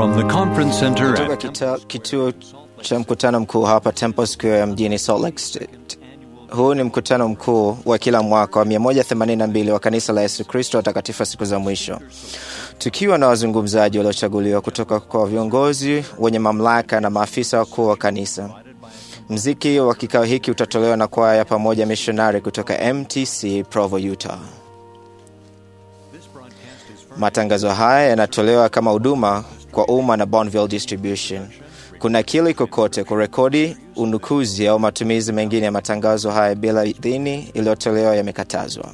From the conference center Kutoka at kita, kituo cha mkutano mkuu hapa Temple Square mjini Salt Lake State. Huu ni mkutano mkuu wa kila mwaka wa 182 wa kanisa la Yesu Kristo watakatifu wa siku za mwisho, tukiwa na wazungumzaji waliochaguliwa kutoka kwa viongozi wenye mamlaka na maafisa wakuu wa kanisa. Mziki wa kikao hiki utatolewa na kwaya pamoja mishonari kutoka MTC Provo, Utah. Matangazo haya yanatolewa kama huduma kwa umma na Bonneville Distribution. Kuna kili kokote kurekodi, unukuzi au matumizi mengine ya matangazo haya bila idhini iliyotolewa yamekatazwa.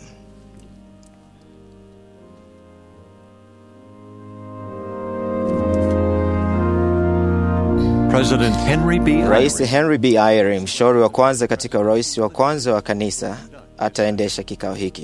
President Henry B. Rais Eyring Henry B. Eyring, mshauri wa kwanza katika urais wa kwanza wa kanisa, ataendesha kikao hiki.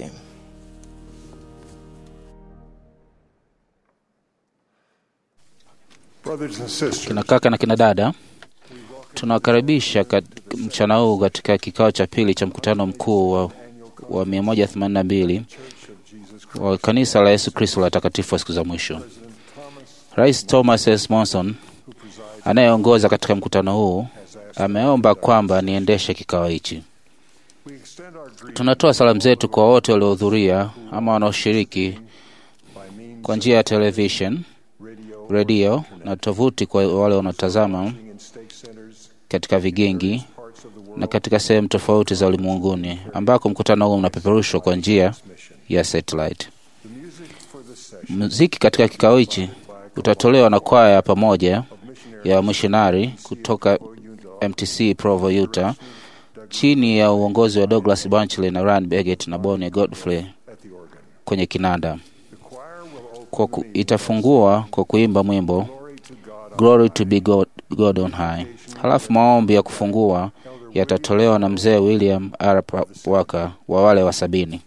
Brothers and sisters, Kina kaka na kina dada, tunawakaribisha kat- mchana huu katika kikao cha pili cha mkutano mkuu wa, wa 182 wa kanisa la Yesu Kristo la watakatifu wa siku za mwisho. Rais Thomas S. Monson anayeongoza katika mkutano huu ameomba kwamba niendeshe kikao hichi. we extend our greetings Tunatoa salamu zetu kwa wote waliohudhuria ama wanaoshiriki by means kwa njia ya television, radio, redio na tovuti kwa wale wanaotazama in stake centers, katika vigingi parts of the world na katika sehemu tofauti za ulimwenguni ambako mkutano huu unapeperushwa kwa njia mission. ya satellite. The music for this session Muziki katika kikao hichi utatolewa na kwaya ya pamoja of missionary ya wamishonari kutoka Utah, MTC Provo, Utah, chini ya uongozi wa Douglas Banchley na Ryan Beggett na Bonnie Godfrey at the organ. kwenye kinanda. The choir will open Kwa ku, the meeting. itafungua kwa kuimba mwimbo Glory to God on Glory to be God, God on high. Halafu maombi ya kufungua yatatolewa na mzee William R. Pa- Waka wa wale wa sabini.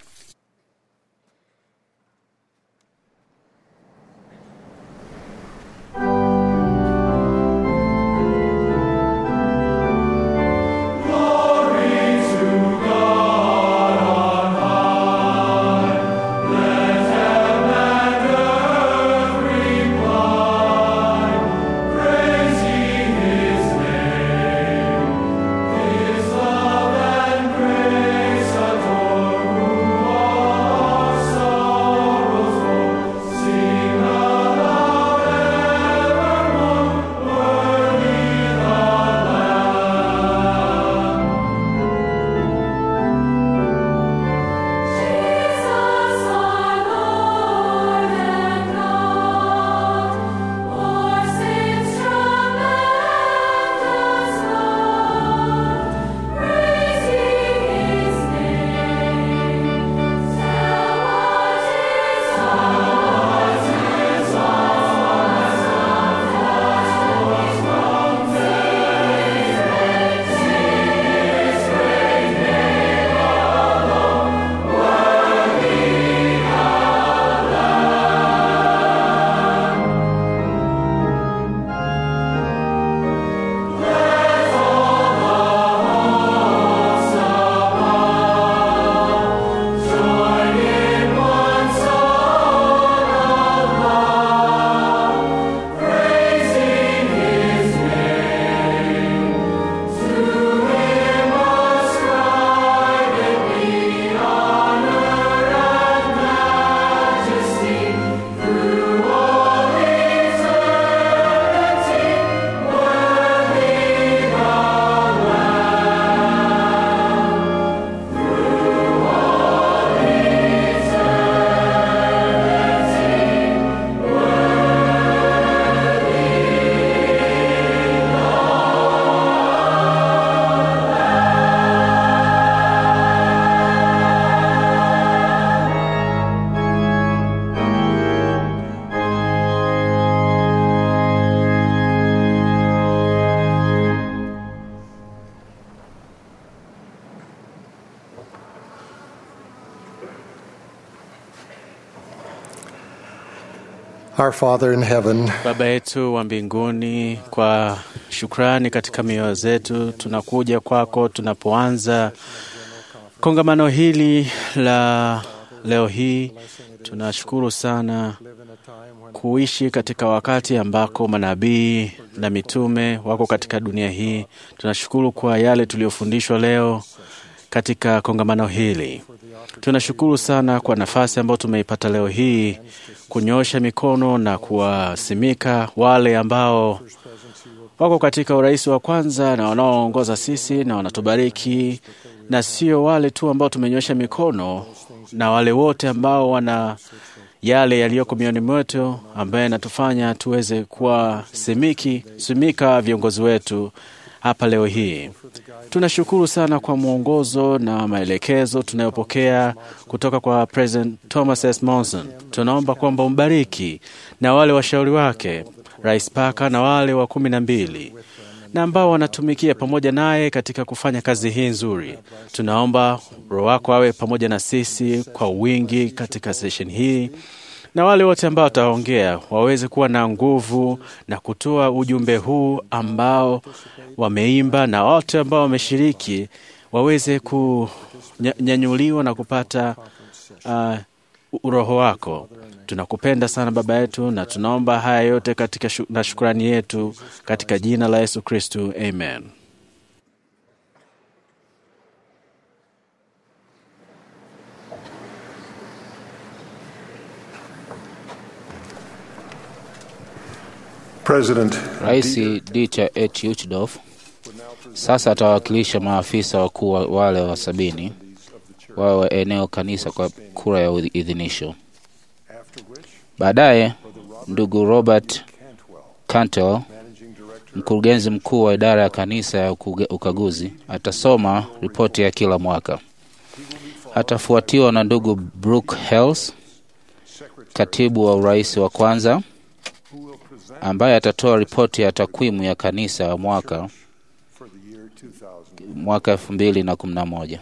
Jesus our Lord and God, our saints tremendous love, praising His name. Tell what His heart is Our Father in heaven, Baba yetu wa mbinguni, kwa shukrani katika mioyo zetu tunakuja kwako tunapoanza kongamano hili la leo hii tunashukuru sana kuishi katika wakati ambako manabii na mitume wako katika dunia hii. Tunashukuru kwa yale tuliyofundishwa leo katika kongamano hili. Tunashukuru sana kwa nafasi ambayo tumeipata leo hii kunyoosha mikono na kuwasimika wale ambao wako katika urais wa kwanza na wanaoongoza sisi na wanatubariki, na sio wale tu ambao tumenyosha mikono, na wale wote ambao wana yale yaliyoko mioyoni mwetu ambaye yanatufanya tuweze kuwa simiki simika viongozi wetu hapa leo hii. Tunashukuru sana kwa mwongozo na maelekezo tunayopokea kutoka kwa President Thomas S. Monson. Tunaomba kwamba umbariki na wale washauri wake Rais Parker na wale wa kumi na mbili na ambao wanatumikia pamoja naye katika kufanya kazi hii nzuri. Tunaomba Roho wako awe pamoja na sisi kwa wingi katika sesheni hii, na wale wote ambao wataongea waweze kuwa na nguvu na kutoa ujumbe huu ambao wameimba, na wote ambao wameshiriki waweze kunyanyuliwa na kupata uh, Roho wako. Tunakupenda sana Baba yetu, na tunaomba haya yote katika shu, na shukrani yetu katika jina la Yesu Kristu, amen. President Rais Dieter H. Uchtdorf sasa atawakilisha maafisa wakuu wa- wale wa sabini wawe wa eneo kanisa kwa kura ya idhinisho. Baadaye ndugu Robert Cantwell, mkurugenzi mkuu wa idara ya kanisa ya ukuge- ukaguzi, atasoma ripoti ya kila mwaka. Atafuatiwa na ndugu Brooke Hales, katibu wa urais wa kwanza, ambaye atatoa ripoti ya takwimu ya kanisa ya mwaka mwaka elfu mbili na kumi na moja.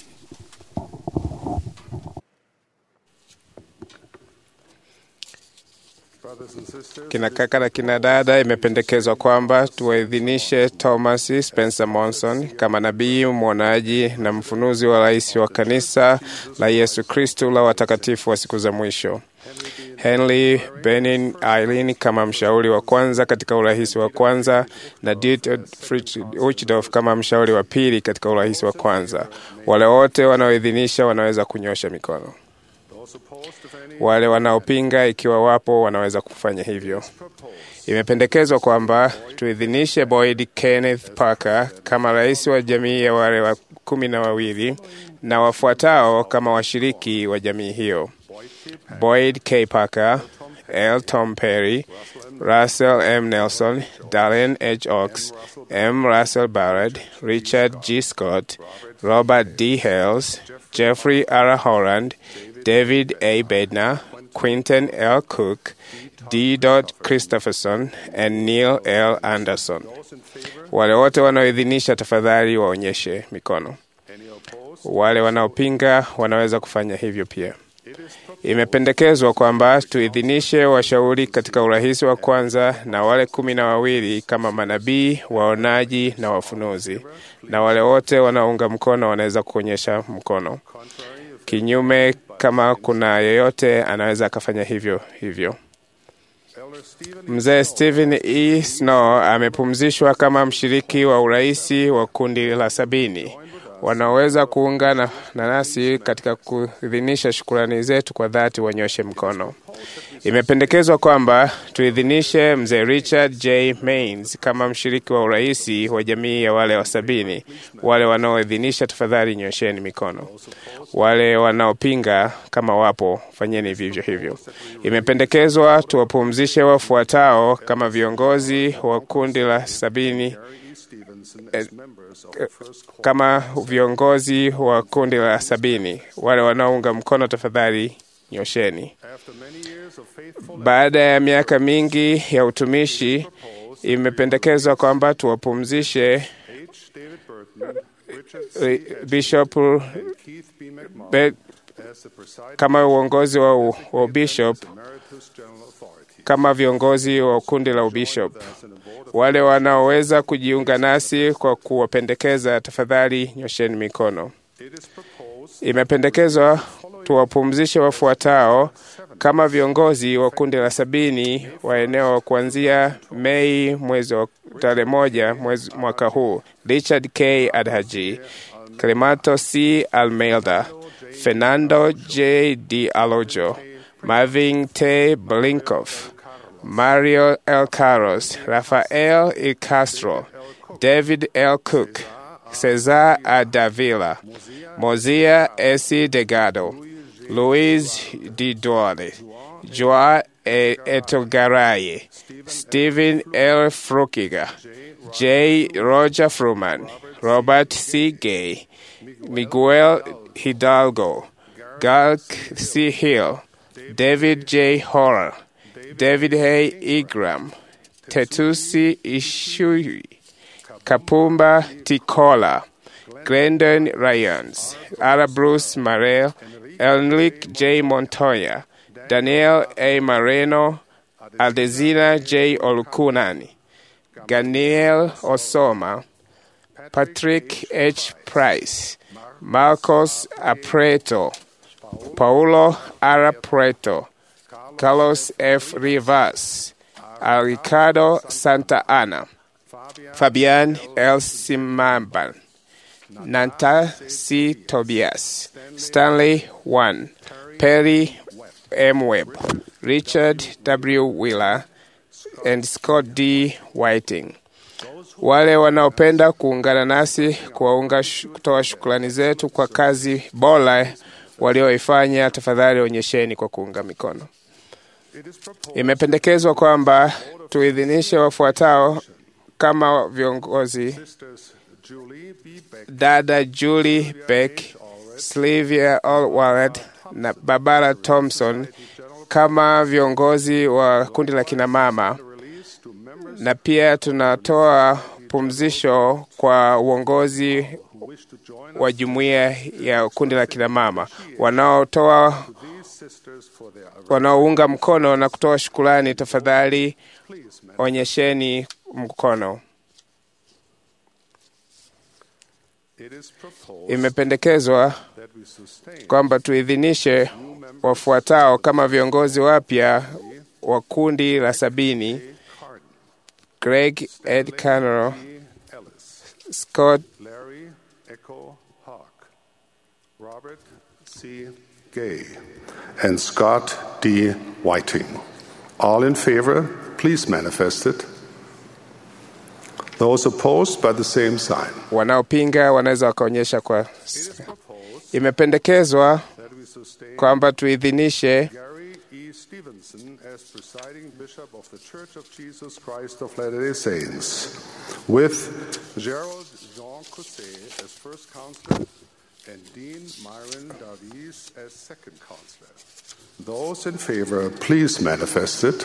Kina kaka na kina dada, imependekezwa kwamba tuwaidhinishe Thomas Spencer Monson kama nabii mwonaji na mfunuzi wa rais wa kanisa la Yesu Kristu la watakatifu wa siku za mwisho. Henry Benin Eileen kama mshauri wa kwanza katika urais wa kwanza na Dieter Fritz Uchtdorf kama mshauri wa pili katika urais wa kwanza. Wale wote wanaoidhinisha wanaweza kunyosha mikono. Wale wanaopinga, ikiwa wapo, wanaweza kufanya hivyo. Imependekezwa kwamba tuidhinishe Boyd Kenneth Parker kama rais wa jamii ya wale wa kumi na wawili na wafuatao kama washiriki wa jamii hiyo: Boyd K. Parker, L. Tom Perry, Russell M. Nelson, Darren H. Oaks, M. Russell Barrett, Richard G. Scott, Robert D. Hales, Jeffrey R. Holland, David A. Bednar, Quinton L. Cook, D. Christopherson, and Neil L. Anderson. Wale wote wanaoidhinisha tafadhali waonyeshe mikono. Wale wanaopinga wanaweza kufanya hivyo pia. Imependekezwa kwamba tuidhinishe washauri katika urahisi wa kwanza na wale kumi na wawili kama manabii, waonaji na wafunuzi, na wale wote wanaounga mkono wanaweza kuonyesha mkono. Kinyume, kama kuna yeyote anaweza akafanya hivyo hivyo. Mzee Stephen E. Snow amepumzishwa kama mshiriki wa uraisi wa kundi la sabini wanaoweza kuungana na nasi katika kuidhinisha shukurani zetu kwa dhati, wanyoshe mkono. Imependekezwa kwamba tuidhinishe mzee Richard J. Mains kama mshiriki wa uraisi wa jamii ya wale wa sabini. Wale wanaoidhinisha, tafadhali nyosheni mikono. Wale wanaopinga, kama wapo, fanyeni vivyo hivyo. Imependekezwa tuwapumzishe wafuatao kama viongozi wa kundi la sabini eh, kama viongozi wa kundi la sabini. Wale wanaounga mkono tafadhali nyosheni. Baada ya miaka mingi ya utumishi, imependekezwa kwamba tuwapumzishe eh, Bishop Be, kama uongozi wa, wa bishop kama viongozi wa kundi la ubishop. Wale wanaoweza kujiunga nasi kwa kuwapendekeza, tafadhali nyosheni mikono. Imependekezwa tuwapumzishe wafuatao kama viongozi wa kundi la sabini wa eneo kuanzia Mei mwezi wa tarehe moja mwezi mwaka huu: Richard K. Adhaji, Clemato C. Almeida, Fernando J. D. Alojo, Marvin T. Blinkoff, Mario L. Carlos, Rafael E. Castro, David L. Cook, Cesar A. Davila, Mozia S. Delgado, Luis D. Duarte, Joa E. Etogaray, Stephen L. Frukiga, J. Roger Fruman, Robert C. Gay, Miguel Hidalgo, Galk C. Hill, David J. Horror, David Hay Igram, Tetusi Ishui, Kapumba Tikola, Glendon Ryans, Ara Bruce Marel, Enrique J. Montoya, Daniel A. Moreno, Aldezina J. Olukunani, Ganiel Osoma, Patrick H. Price, Marcos Apreto, Paulo R. Preto, Carlos F. Rivas, a Ricardo Santa Ana, Fabian L. Simamban, Nanta C. Tobias, Stanley 1, Perry M. Webb, Richard W. Wheeler, and Scott D. Whiting. Wale wanaopenda kuungana nasi kuwaunga sh- kutoa shukrani zetu kwa kazi bora walioifanya, tafadhali onyesheni kwa kuunga mikono. Imependekezwa kwamba tuidhinishe wafuatao kama viongozi: dada Julie Beck, Sylvia Allward na Barbara Thompson kama viongozi wa kundi la kinamama, na pia tunatoa pumzisho kwa uongozi wa jumuiya ya kundi la kinamama wanaotoa wanaounga mkono na kutoa shukurani, tafadhali onyesheni mkono. Imependekezwa kwamba tuidhinishe wafuatao kama viongozi wapya wa kundi la sabini: Greg Ed Canero, Scott Larry Echo Hawk, Robert C. Gay, and Scott D. Whiting. All in favor, please manifest it. Those opposed by the same sign. wanaopinga wanaweza wakaonyesha kwa. Imependekezwa That we sustain kwamba tuidhinishe Gary E. Stevenson as presiding bishop of the Church of Jesus Christ of Latter-day Saints, with Gerald Jean Cousset as first counselor and Dean Myron Davies as second counselor. Those in favor, please manifest it.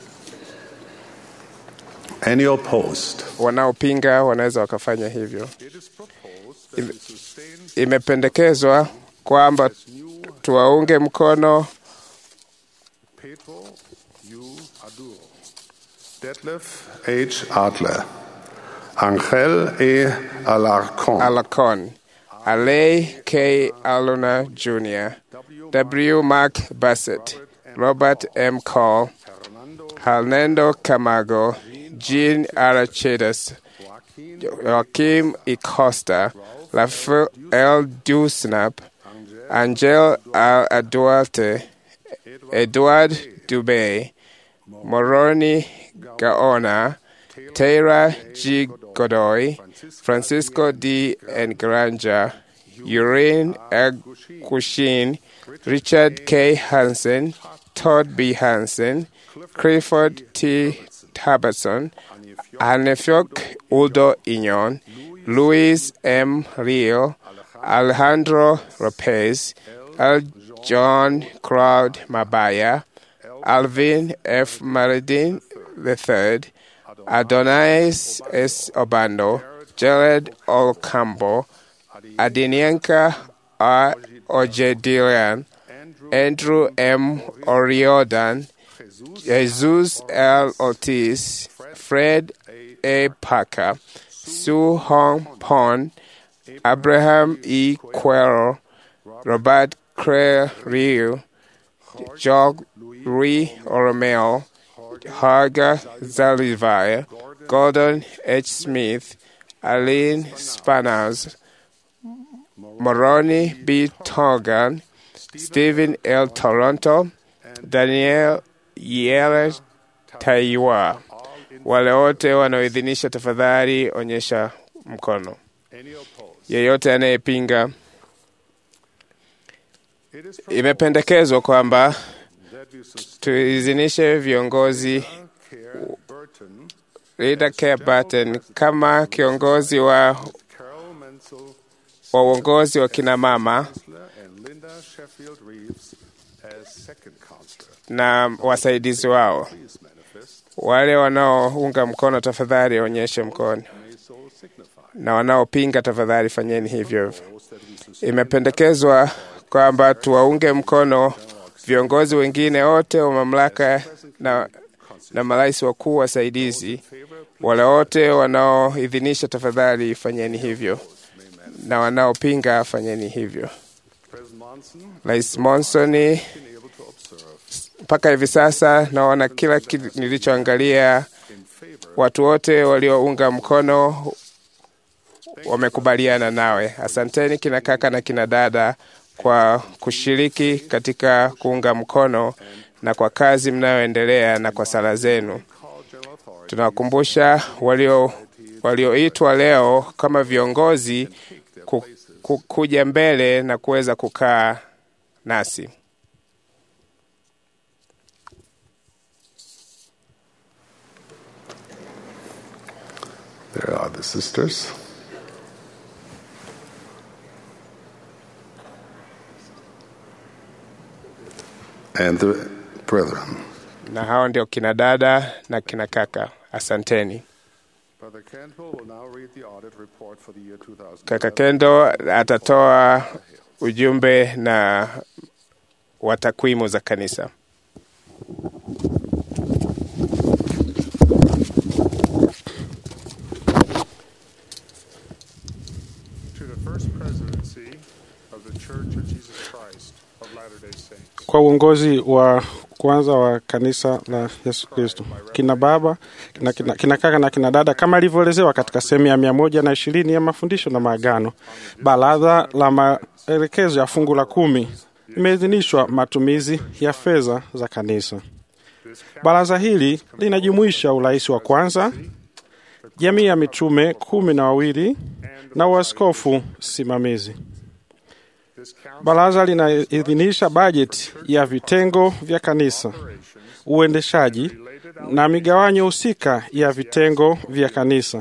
Any opposed? wanaopinga wanaweza wakafanya hivyo. It is proposed that we sustain Imependekezwa kwamba tuwaunge mkono Pedro U. Aduro, Detlef H. Adler, Angel E. Alarcon, Alacon, Alei K. Aluna Jr., W. Mark Bassett, Robert M. Cole, Hernando Camago, Jean Arachedas, Joaquim E. Costa, Rafael L. Dusnap, Angel Al Duarte, Edward Dubé, Moroni Gaona, Tara G. Godoy, Francisco D. N. Granger, Urine L. Kushin, Richard K. Hansen, Todd B. Hansen, Clifford T. Taberson, Anefiok Udo Inyon, Luis M. Rio, Alejandro Lopez, L. John Crowd Mabaya, Alvin F. Maridin III, Adonais S. Obando, Jared Olcambo, Adinianka R. Ojedilian, Andrew M. Oriodan, Jesus L. Ortiz, Fred A. Parker, Sue Hong Pon, Abraham E. Quero, Robert Claire Liu, Jog Louis Oromeo, Haga Zalivaya, Gordon H. Smith, Aline Spanas, Moroni B. Togan, Stephen L. Toronto, Daniel Yele Taiwa. Wale wote wanaoidhinisha, tafadhali onyesha mkono. Yeyote anayepinga, imependekezwa kwamba tuidhinishe viongozi Rita Care Burton kama kiongozi wa Carol Menzel, wa uongozi wa kina mama and Linda Sheffield Reeves as second counselor. na wasaidizi wao. Please manifest Wale wanaounga mkono tafadhali onyeshe mkono, may so signify. na wanaopinga tafadhali fanyeni hivyo hivyo. Imependekezwa kwamba tuwaunge mkono viongozi wengine wote wa mamlaka na, na marais wakuu wasaidizi. Wale wote wanaoidhinisha tafadhali fanyeni hivyo, na wanaopinga fanyeni hivyo. President Monson Rais Monson, been able to observe mpaka hivi sasa naona kila kitu nilichoangalia, watu wote waliounga mkono wamekubaliana nawe. Asanteni kina kaka na kina dada kwa kushiriki katika kuunga mkono na kwa kazi mnayoendelea na kwa sala zenu. Tunawakumbusha walio walioitwa leo kama viongozi ku, ku, kuja mbele na kuweza kukaa nasi. There are the sisters. And the brethren. Na hao ndio kina dada na kina kaka. Asanteni. Brother Cantwell will now read the audit report for the year 2000. Kaka Kendo atatoa ujumbe na wa takwimu za kanisa. To the first presidency of the Church of Jesus Christ of Latter-day Saints. kwa uongozi wa kwanza wa kanisa la Yesu Kristo, kina baba kina, kina, kina kaka na kina dada, kama ilivyoelezewa katika sehemu ya mia moja na ishirini ya mafundisho na maagano. Baraza la maelekezo ya fungu la kumi imeidhinishwa matumizi ya fedha za kanisa. Baraza hili linajumuisha urais wa kwanza, jamii ya mitume kumi na wawili na uaskofu simamizi. Baraza linaidhinisha bajeti ya vitengo vya kanisa, uendeshaji na migawanyo husika ya vitengo vya kanisa.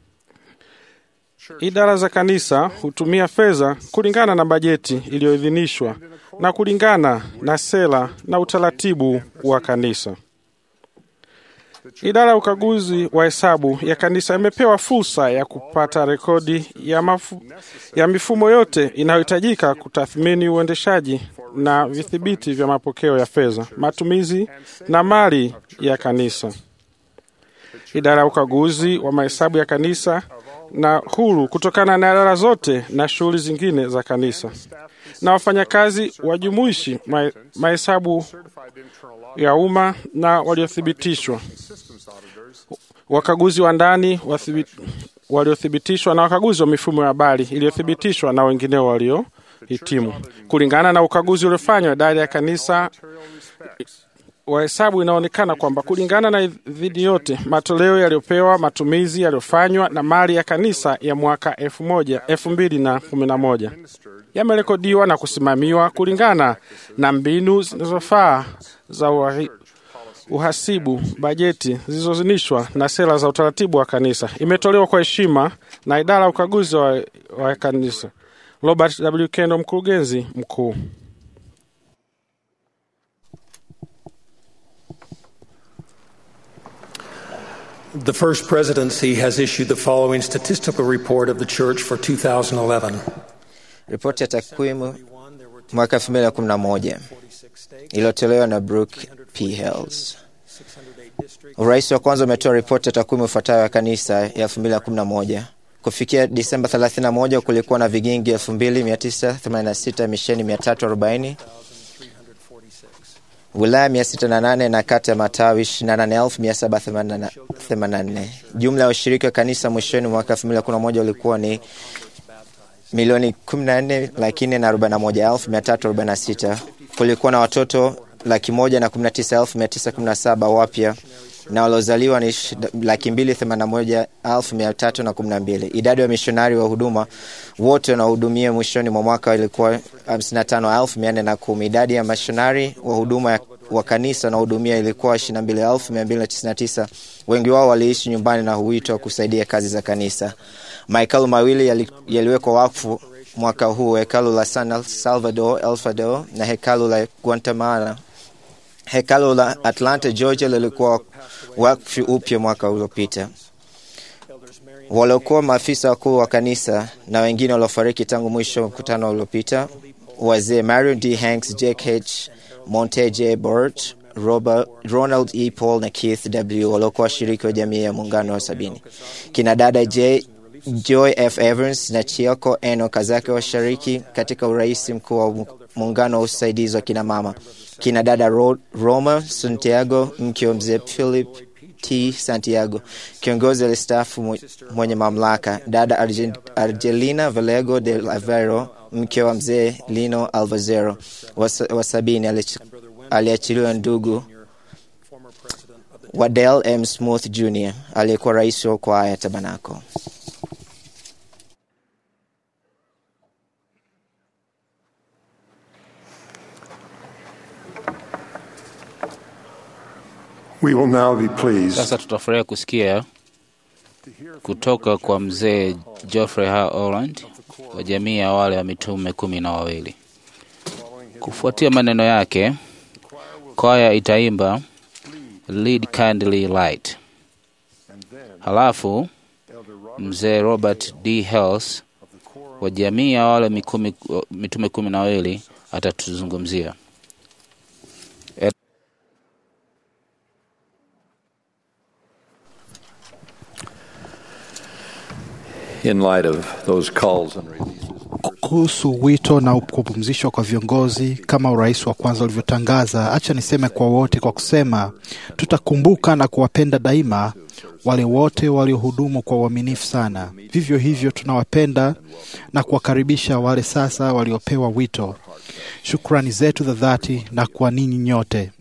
Idara za kanisa hutumia fedha kulingana na bajeti iliyoidhinishwa na kulingana na sera na utaratibu wa kanisa. Idara ya ukaguzi wa hesabu ya kanisa imepewa fursa ya kupata rekodi ya, mafu, ya mifumo yote inayohitajika kutathmini uendeshaji na vidhibiti vya mapokeo ya fedha, matumizi na mali ya kanisa. Idara ya ukaguzi wa mahesabu ya kanisa na huru kutokana na idara zote na shughuli zingine za kanisa, na wafanyakazi wajumuishi ma- mahesabu ya umma na waliothibitishwa, wakaguzi wa ndani wathibi- waliothibitishwa na wakaguzi wa mifumo ya habari iliyothibitishwa na wengineo waliohitimu. Kulingana na ukaguzi uliofanywa idara ya kanisa wa hesabu inaonekana kwamba kulingana na idhini yote, matoleo yaliyopewa, matumizi yaliyofanywa na mali ya kanisa ya mwaka elfu moja elfu mbili na kumi na moja yamerekodiwa na kusimamiwa kulingana na mbinu zinazofaa za uhahi- uhasibu, bajeti zilizozinishwa na sera za utaratibu wa kanisa. Imetolewa kwa heshima na idara ya ukaguzi wa, wa kanisa. Robert W. Kendo, mkurugenzi mkuu. The First Presidency has issued the following statistical report of the Church for 2011. Ripoti ya takwimu mwaka 2011 iliyotolewa na Brooke P. Hills. Urais wa kwanza umetoa ripoti ya takwimu ifuatayo ya kanisa ya 2011 Kufikia Disemba 31 kulikuwa na vigingi 2986, misheni 340, wilaya 608 na kata ya matawi 28784. Jumla ya washiriki wa kanisa mwishoni mwa mwaka 2011 ulikuwa ni milioni 14 laki nne na arobaini na moja elfu mia tatu arobaini na sita. Kulikuwa na watoto laki moja na kumi na tisa elfu mia tisa kumi na saba wapya na waliozaliwa ni sh- laki mbili themanini na moja elfu mia tatu na kumi na mbili. Idadi ya mishonari wa huduma wote wanaohudumia mwishoni mwa mwaka ilikuwa hamsini na tano elfu mia nne na kumi. Idadi ya mishonari wa huduma ya- wa kanisa wanaohudumia ilikuwa ishirini na mbili elfu mia mbili na tisini na tisa. Wengi wao waliishi nyumbani na huitwa kusaidia kazi za kanisa. Mahekalu mawili yali- yaliwekwa wakfu mwaka huu, hekalu la San Salvador El Salvador na hekalu la Guatemala. Hekalu la Atlanta Georgia lilikuwa wakfu upya mwaka uliopita. Waliokuwa maafisa wakuu wa kanisa na wengine waliofariki tangu mwisho wa mkutano uliopita, wazee Marion D. Hanks, Jake H. Monte J. Burt, Robert, Ronald E. Paul na Keith W. waliokuwa washiriki wa jamii ya muungano wa sabini. Kina dada J. Joy F. Evans na Chioko Eno Kazake washiriki katika urais mkuu wa muungano wa usaidizi wa kina mama. Kina dada Ro Roma Santiago, mke wa mzee Philip T. Santiago, kiongozi alistaafu mwe- mwenye mamlaka. Dada Argen, Argelina Valego de Lavero, mke wa mzee Lino Alvazero wa sa- wa sabini, alich- aliachiliwa ndugu Wadell M. Smooth Jr. aliyekuwa rais wa kwaya Tabanako. We will now be pleased Sasa tutafurahia kusikia kutoka kwa mzee Geoffrey H. Orland wa jamii ya wale wa mitume kumi na wawili. Kufuatia maneno yake, kwaya itaimba Lead Kindly Light. Halafu mzee Robert D. Hales wa jamii ya wale mikumi, mitume kumi na wawili atatuzungumzia. in light of those calls and releases. kuhusu wito na kupumzishwa kwa viongozi kama urais wa kwanza ulivyotangaza, acha niseme kwa wote kwa kusema tutakumbuka na kuwapenda daima wale wote waliohudumu kwa uaminifu sana. Vivyo hivyo tunawapenda na kuwakaribisha wale sasa waliopewa wito. Shukrani zetu za dhati na kwa ninyi nyote.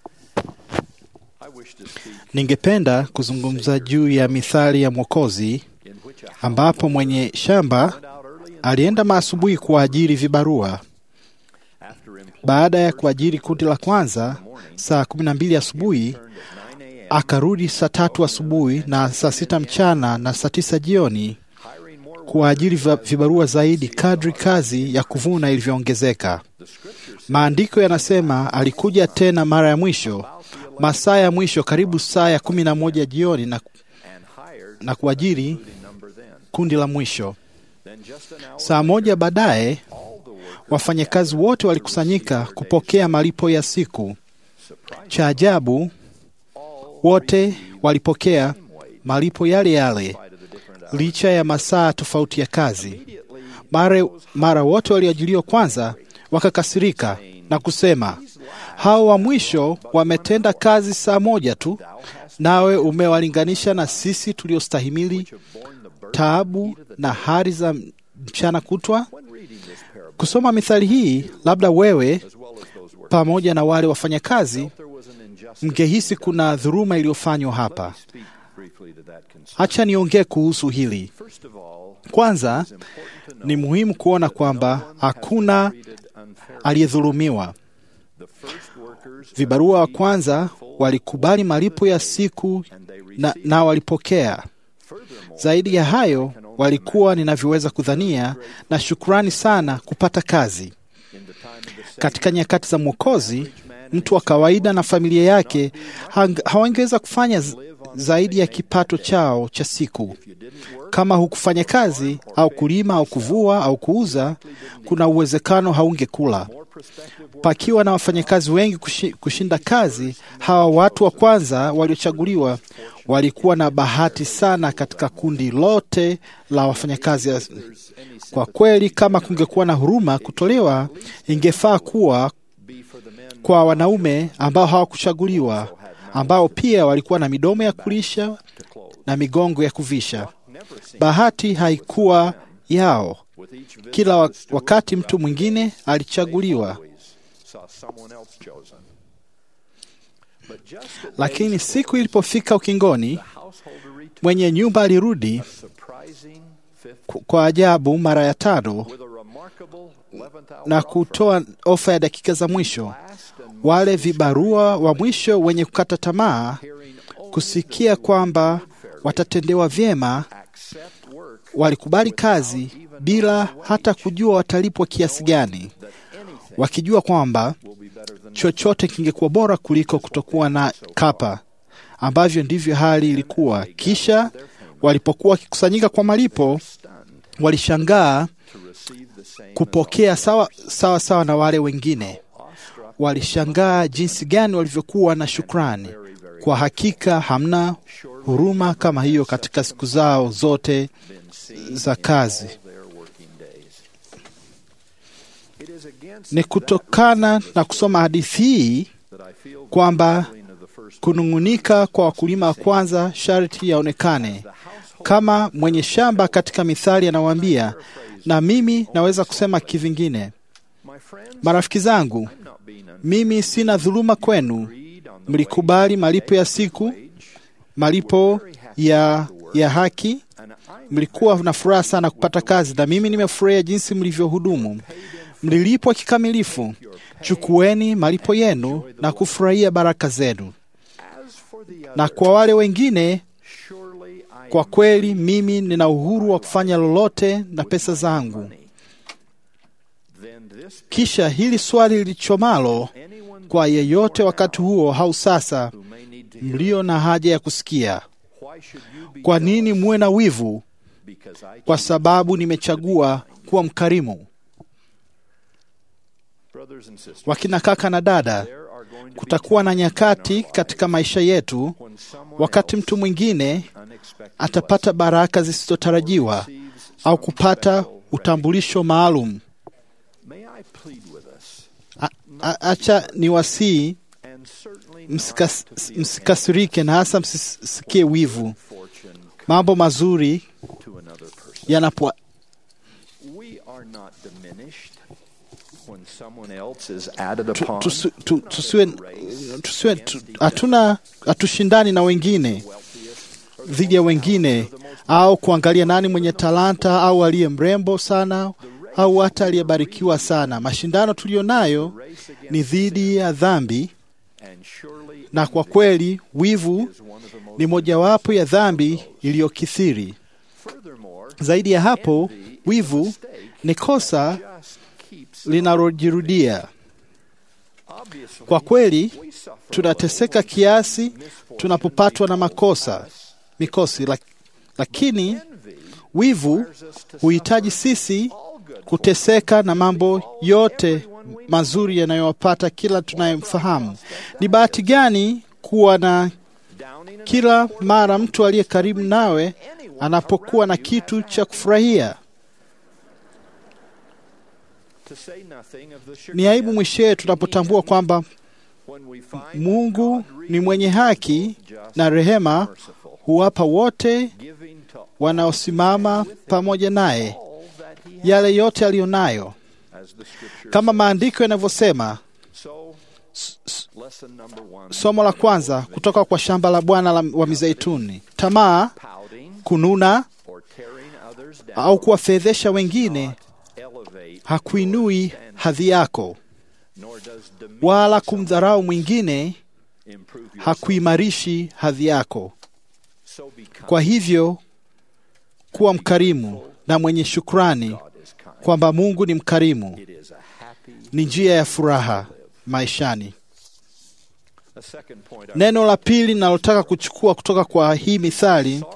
Ningependa kuzungumza juu ya mithali ya Mwokozi ambapo mwenye shamba alienda maasubuhi kuwaajiri vibarua. Baada ya kuajiri kundi la kwanza saa kumi na mbili asubuhi, akarudi saa tatu asubuhi na saa sita mchana na saa tisa jioni kuwaajiri va- vibarua zaidi kadri kazi ya kuvuna ilivyoongezeka. Maandiko yanasema alikuja tena mara ya mwisho masaa ya mwisho karibu saa ya kumi na moja jioni na, na kuajiri kundi la mwisho. Saa moja baadaye wafanyakazi wote walikusanyika kupokea malipo ya siku. Cha ajabu, wote walipokea malipo yale yale licha ya masaa tofauti ya kazi. Mara, mara wote walioajiliwa kwanza wakakasirika na kusema, hao wa mwisho wametenda kazi saa moja tu, nawe umewalinganisha na sisi tuliostahimili taabu na hari za mchana kutwa. Kusoma mithali hii, labda wewe pamoja na wale wafanyakazi mngehisi kuna dhuluma iliyofanywa hapa. Hacha niongee kuhusu hili. Kwanza, ni muhimu kuona kwamba hakuna aliyedhulumiwa. Vibarua wa kwanza walikubali malipo ya siku na, na walipokea. Zaidi ya hayo, walikuwa ninavyoweza kudhania na shukrani sana kupata kazi. Katika nyakati za Mwokozi, mtu wa kawaida na familia yake hang- hawangeweza kufanya z- zaidi ya kipato chao cha siku. Kama hukufanya kazi au kulima au kuvua au kuuza, kuna uwezekano haungekula. pakiwa na wafanyakazi wengi kushi- kushinda kazi, hawa watu wa kwanza waliochaguliwa walikuwa na bahati sana katika kundi lote la wafanyakazi. Kwa kweli, kama kungekuwa na huruma kutolewa, ingefaa kuwa kwa wanaume ambao hawakuchaguliwa, ambao pia walikuwa na midomo ya kulisha na migongo ya kuvisha. Bahati haikuwa yao. Kila wa- wakati mtu mwingine alichaguliwa, lakini siku ilipofika ukingoni, mwenye nyumba alirudi ku- kwa ajabu mara ya tano na kutoa ofa ya dakika za mwisho. Wale vibarua wa mwisho wenye kukata tamaa kusikia kwamba watatendewa vyema, walikubali kazi bila hata kujua watalipwa kiasi gani, wakijua kwamba chochote kingekuwa bora kuliko kutokuwa na kapa, ambavyo ndivyo hali ilikuwa. Kisha walipokuwa wakikusanyika kwa malipo, walishangaa kupokea sawa sawa sawa na wale wengine. Walishangaa jinsi gani walivyokuwa na shukrani. Kwa hakika hamna huruma kama hiyo katika siku zao zote za kazi. Ni kutokana na kusoma hadithi hii kwamba kunung'unika kwa wakulima wa kwanza sharti yaonekane. Kama mwenye shamba katika Mithali anawaambia, na mimi naweza kusema kivingine, marafiki zangu, mimi sina dhuluma kwenu. Mlikubali malipo ya siku, malipo ya, ya haki. Mlikuwa na furaha sana kupata kazi, na mimi nimefurahia jinsi mlivyohudumu. Mlilipwa kikamilifu. Chukueni malipo yenu na kufurahia baraka zenu. Na kwa wale wengine, kwa kweli mimi nina uhuru wa kufanya lolote na pesa zangu. Kisha hili swali lilichomalo kwa yeyote wakati huo au sasa, mlio na haja ya kusikia, kwa nini muwe na wivu? Kwa sababu nimechagua kuwa mkarimu. Wakina kaka na dada, kutakuwa na nyakati katika maisha yetu wakati mtu mwingine atapata baraka zisizotarajiwa au kupata utambulisho maalum. A- a- Acha ni wasii msikas, msikasirike na hasa msisikie wivu. Mambo mazuri yanapo tu- tusi- tu- tusiwe tusiwe tu- hatuna hatushindani na wengine dhidi ya wengine au kuangalia nani mwenye talanta au aliye mrembo sana au hata aliyebarikiwa sana. Mashindano tuliyo nayo ni dhidi ya dhambi, na kwa kweli wivu ni mojawapo ya dhambi iliyokithiri. Zaidi ya hapo, wivu ni kosa linalojirudia. Kwa kweli tunateseka kiasi tunapopatwa na makosa mikosi, lak- lakini wivu huhitaji sisi kuteseka na mambo yote mazuri yanayowapata kila tunayemfahamu. Ni bahati gani kuwa na kila mara mtu aliye karibu nawe anapokuwa na kitu cha kufurahia. Ni aibu mwishowe tunapotambua kwamba Mungu ni mwenye haki na rehema, huwapa wote wanaosimama pamoja naye yale yote aliyo nayo, kama maandiko yanavyosema. S- s- Somo la kwanza kutoka kwa shamba la Bwana la- wa mizeituni: tamaa, kununa au kuwafedhesha wengine hakuinui hadhi yako, wala kumdharau mwingine hakuimarishi hadhi yako. Kwa hivyo kuwa mkarimu na mwenye shukrani kwamba Mungu ni mkarimu ni njia ya furaha maishani. Neno la pili ninalotaka kuchukua kutoka kwa hii mithali,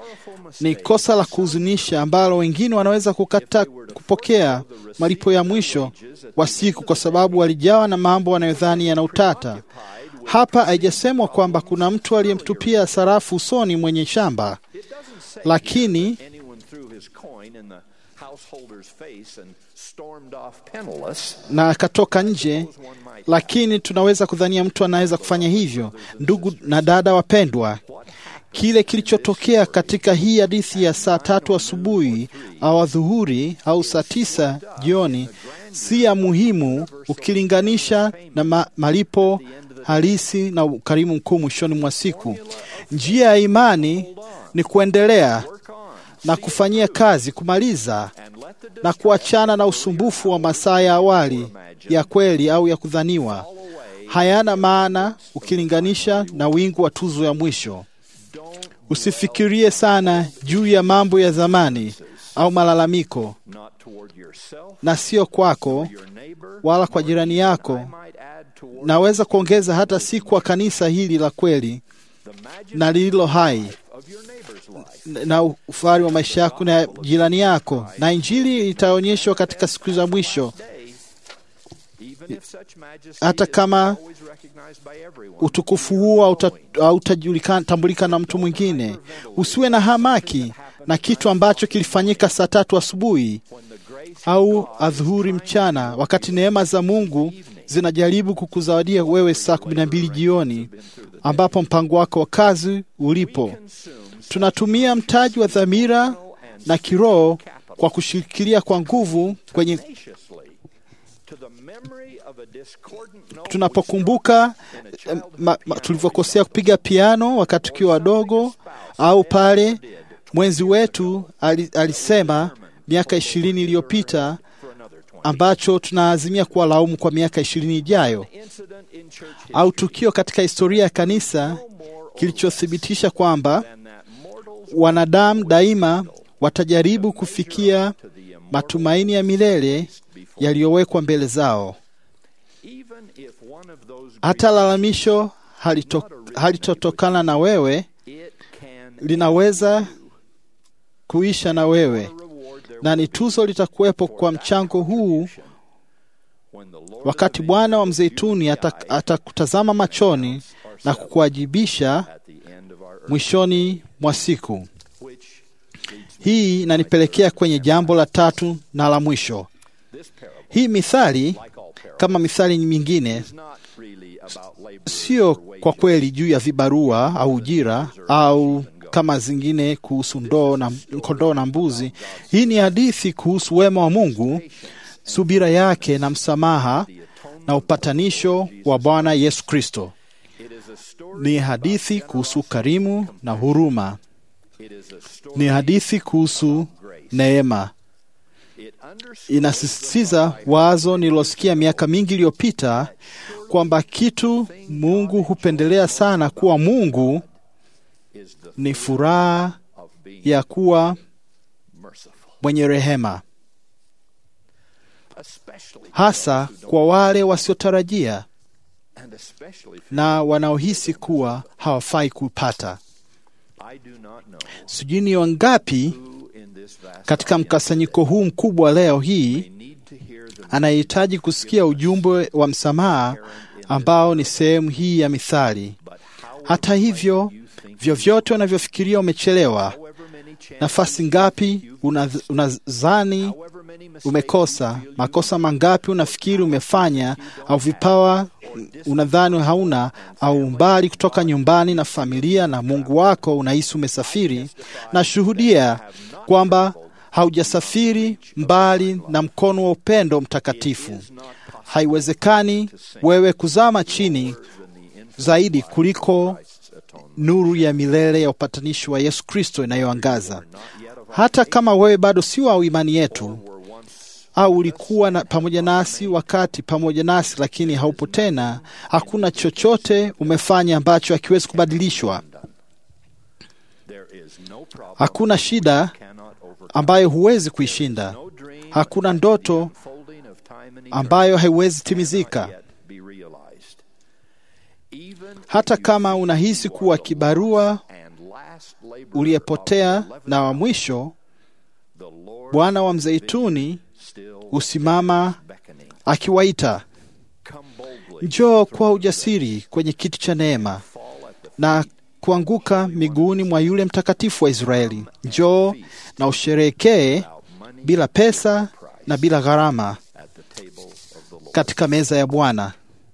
Ni kosa la kuhuzunisha ambalo wengine wanaweza kukata kupokea malipo ya mwisho wa siku kwa sababu walijawa na mambo wanayodhani yana utata. Hapa haijasemwa kwamba kuna mtu aliyemtupia sarafu usoni mwenye shamba, lakini Anyone threw his coin in the householder's face and stormed off penniless. na akatoka nje, lakini tunaweza kudhania mtu anaweza kufanya hivyo. Ndugu na dada wapendwa, kile kilichotokea katika hii hadithi ya saa tatu asubuhi au adhuhuri au saa tisa jioni si ya muhimu ukilinganisha na ma malipo halisi na ukarimu mkuu mwishoni mwa siku. Njia ya imani ni kuendelea na kufanyia kazi, kumaliza na kuachana na usumbufu wa masaa ya awali ya kweli au ya kudhaniwa. Hayana maana ukilinganisha na wingu wa tuzo ya mwisho. Usifikirie sana juu ya mambo ya zamani au malalamiko, Not toward yourself, na sio kwako your neighbor, wala kwa jirani yako. might add toward Naweza kuongeza hata si kwa kanisa hili la kweli na lililo hai of your neighbor's life. na ufahari wa maisha yako na jirani yako, na Injili itaonyeshwa katika siku za mwisho, Even if such majesty hata is kama always recognized by everyone. utukufu huo hauta- hautatambulika na mtu mwingine. Usiwe na hamaki na kitu ambacho kilifanyika saa tatu asubuhi au adhuhuri mchana, wakati neema za Mungu zinajaribu kukuzawadia wewe saa kumi na mbili jioni, ambapo mpango wako wa kazi ulipo. Tunatumia mtaji wa dhamira na kiroho kwa kushikilia kwa nguvu kwenye To the memory of a discordant note tunapokumbuka eh, ma- ma- tulivyokosea kupiga piano wakati tukiwa wadogo, au pale mwenzi wetu ali- alisema miaka ishirini iliyopita ambacho tunaazimia kuwa laumu kwa miaka ishirini ijayo, incident in church au tukio katika historia ya kanisa kilichothibitisha kwamba wanadamu daima watajaribu kufikia matumaini ya milele yaliyowekwa mbele zao. even if one of those Hata lalamisho halito, halitotokana na wewe it can linaweza kuisha na wewe, na ni tuzo litakuwepo kwa mchango huu when the Lord wakati Bwana wa mzeituni ata- atakutazama machoni na kukuwajibisha at the end of our earth, mwishoni mwa siku. which Hii inanipelekea kwenye jambo la tatu na la mwisho. this parable, Hii mithali like all parables, kama mithali mingine is not really about labor sio kwa kweli juu ya vibarua au ujira au kama zingine kuhusu ndoo na kondoo na mbuzi. Hii ni hadithi kuhusu wema wa Mungu, subira yake na msamaha na upatanisho wa Bwana Yesu Kristo. It is a story, Ni hadithi kuhusu karimu na huruma. it is a story, Ni hadithi kuhusu neema. it underscores Inasisitiza wazo nililosikia miaka mingi iliyopita kwamba kitu Mungu hupendelea sana kuwa Mungu is the ni furaha of being ya kuwa merciful, mwenye rehema, especially hasa kwa wale wasiotarajia and especially for na wanaohisi kuwa hawafai kupata. I do not know Sijui ni wangapi who in this vast katika mkusanyiko huu mkubwa leo hii need to hear the anayehitaji kusikia ujumbe wa msamaha ambao ni sehemu hii ya mithali. Hata hivyo, vyovyote unavyofikiria umechelewa, however many chances, nafasi ngapi unadh- unadhani however many mistakes umekosa, makosa mangapi unafikiri umefanya, au vipawa unadhani hauna, au umbali kutoka nyumbani na familia na Mungu wako unahisi umesafiri, na shuhudia kwamba haujasafiri mbali na mkono wa upendo mtakatifu. Haiwezekani wewe kuzama chini zaidi kuliko nuru ya milele ya upatanishi wa Yesu Kristo inayoangaza. Hata kama wewe bado si wa imani yetu, au ulikuwa na, pamoja nasi wakati pamoja nasi, lakini haupo tena, hakuna chochote umefanya ambacho hakiwezi kubadilishwa. there is no problem Hakuna shida cannot overcome ambayo huwezi kuishinda. no dream Hakuna ndoto folding of time and ambayo haiwezi timizika. yet be realized hata kama unahisi kuwa kibarua uliyepotea na wa mwisho, Bwana wa Mzeituni husimama akiwaita, njoo kwa ujasiri kwenye kiti cha neema na kuanguka miguuni mwa yule mtakatifu wa Israeli. Njoo na usherehekee bila pesa na bila gharama katika meza ya Bwana.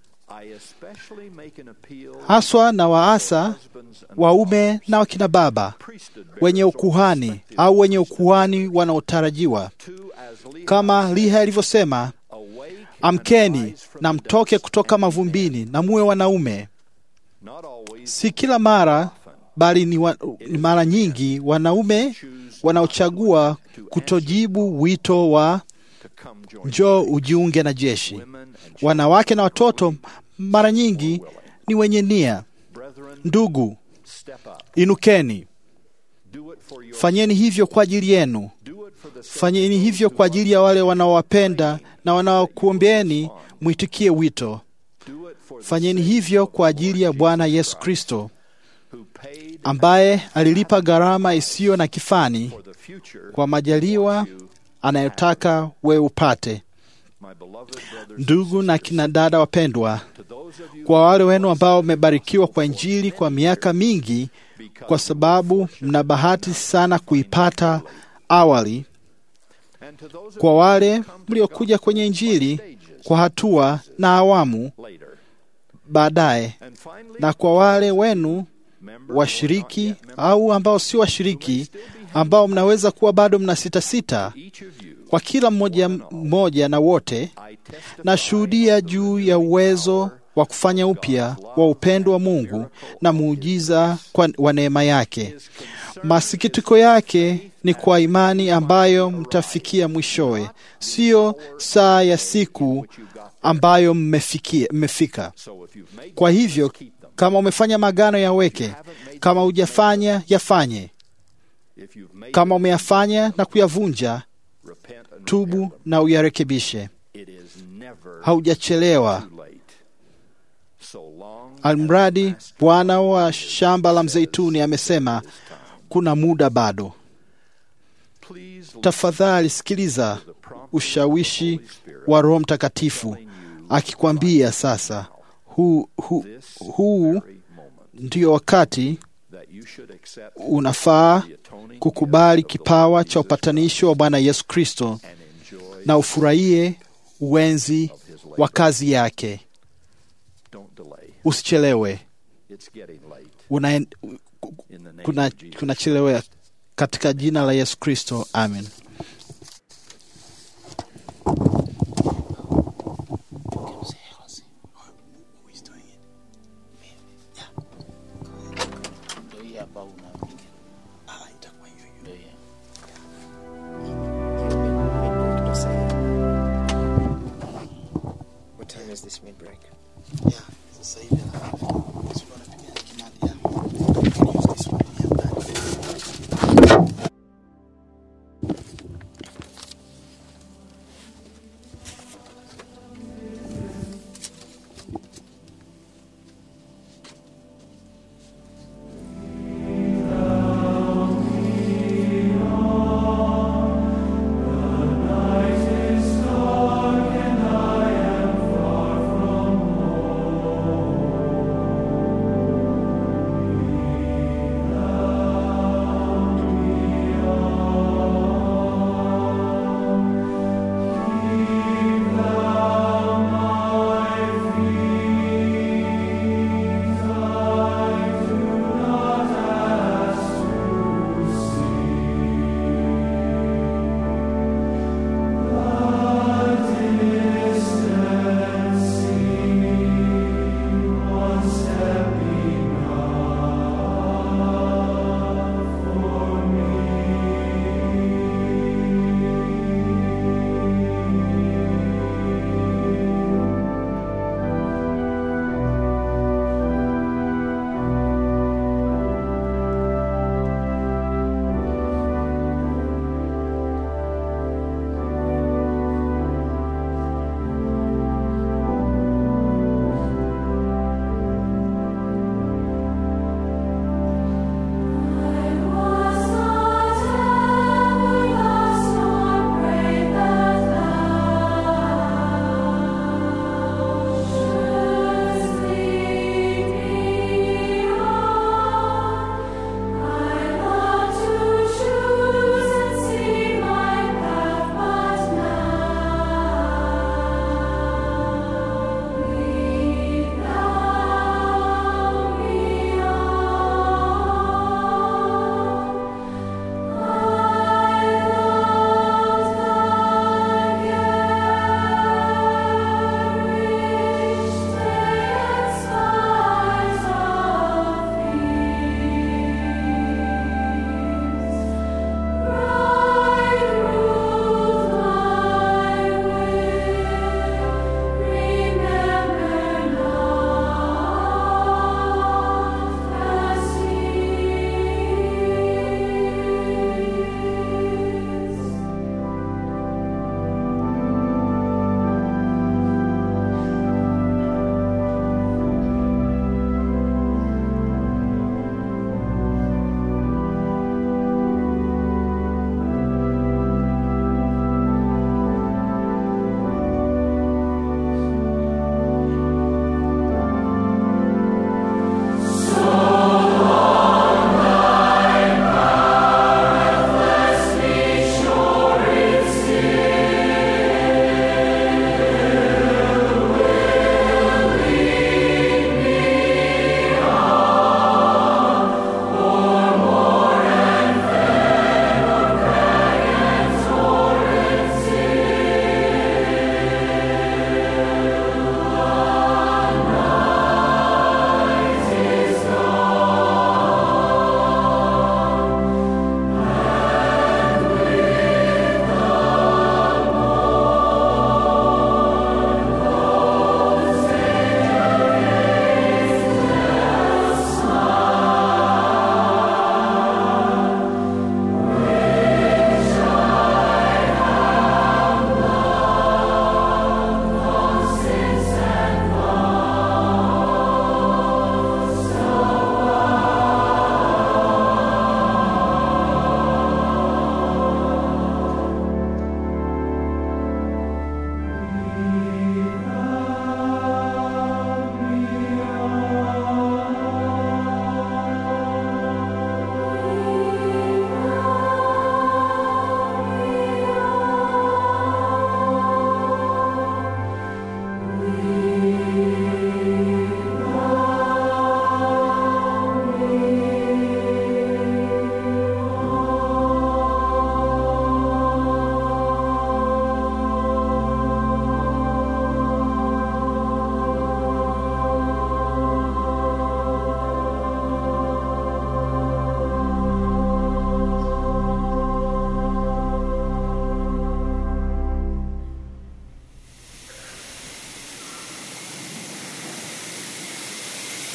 Haswa na waasa waume na wakina baba wenye ukuhani au wenye ukuhani wanaotarajiwa, kama Liha alivyosema, amkeni na mtoke kutoka mavumbini na muwe wanaume. Si kila mara bali ni, wa, ni mara nyingi wanaume wanaochagua kutojibu wito wa njoo ujiunge na jeshi. Wanawake na watoto mara nyingi ni wenye nia. Ndugu, inukeni, fanyeni hivyo kwa ajili yenu, fanyeni hivyo kwa ajili ya wale wanaowapenda na wanaokuombeeni mwitikie wito. Fanyeni hivyo kwa ajili ya Bwana Yesu Kristo ambaye alilipa gharama isiyo na kifani kwa majaliwa anayotaka wewe upate. Ndugu na kina dada wapendwa, kwa wale wenu ambao mmebarikiwa kwa Injili kwa miaka mingi, kwa sababu mna bahati sana kuipata awali, kwa wale mliokuja kwenye Injili kwa hatua na awamu baadaye, na kwa wale wenu washiriki au ambao si washiriki, ambao mnaweza kuwa bado mna sita sita, kwa kila mmoja mmoja na wote, nashuhudia juu ya uwezo wa kufanya upya wa upendo wa Mungu na muujiza kwa wa neema yake. Masikitiko yake ni kwa imani ambayo mtafikia mwishowe, siyo saa ya siku ambayo mmefikia, mmefika. Kwa hivyo kama umefanya magano yaweke, kama hujafanya yafanye. Kama umeyafanya na kuyavunja, tubu na uyarekebishe. Haujachelewa. Almradi Bwana wa shamba la mzeituni amesema kuna muda bado. Tafadhali sikiliza ushawishi wa Roho Mtakatifu akikwambia sasa, huu hu, hu, ndio wakati unafaa kukubali kipawa cha upatanisho wa Bwana Yesu Kristo na ufurahie uwenzi wa kazi yake. Usichelewe, una kuna kunachelewa katika jina la Yesu Kristo, amen. What time is this mid-break?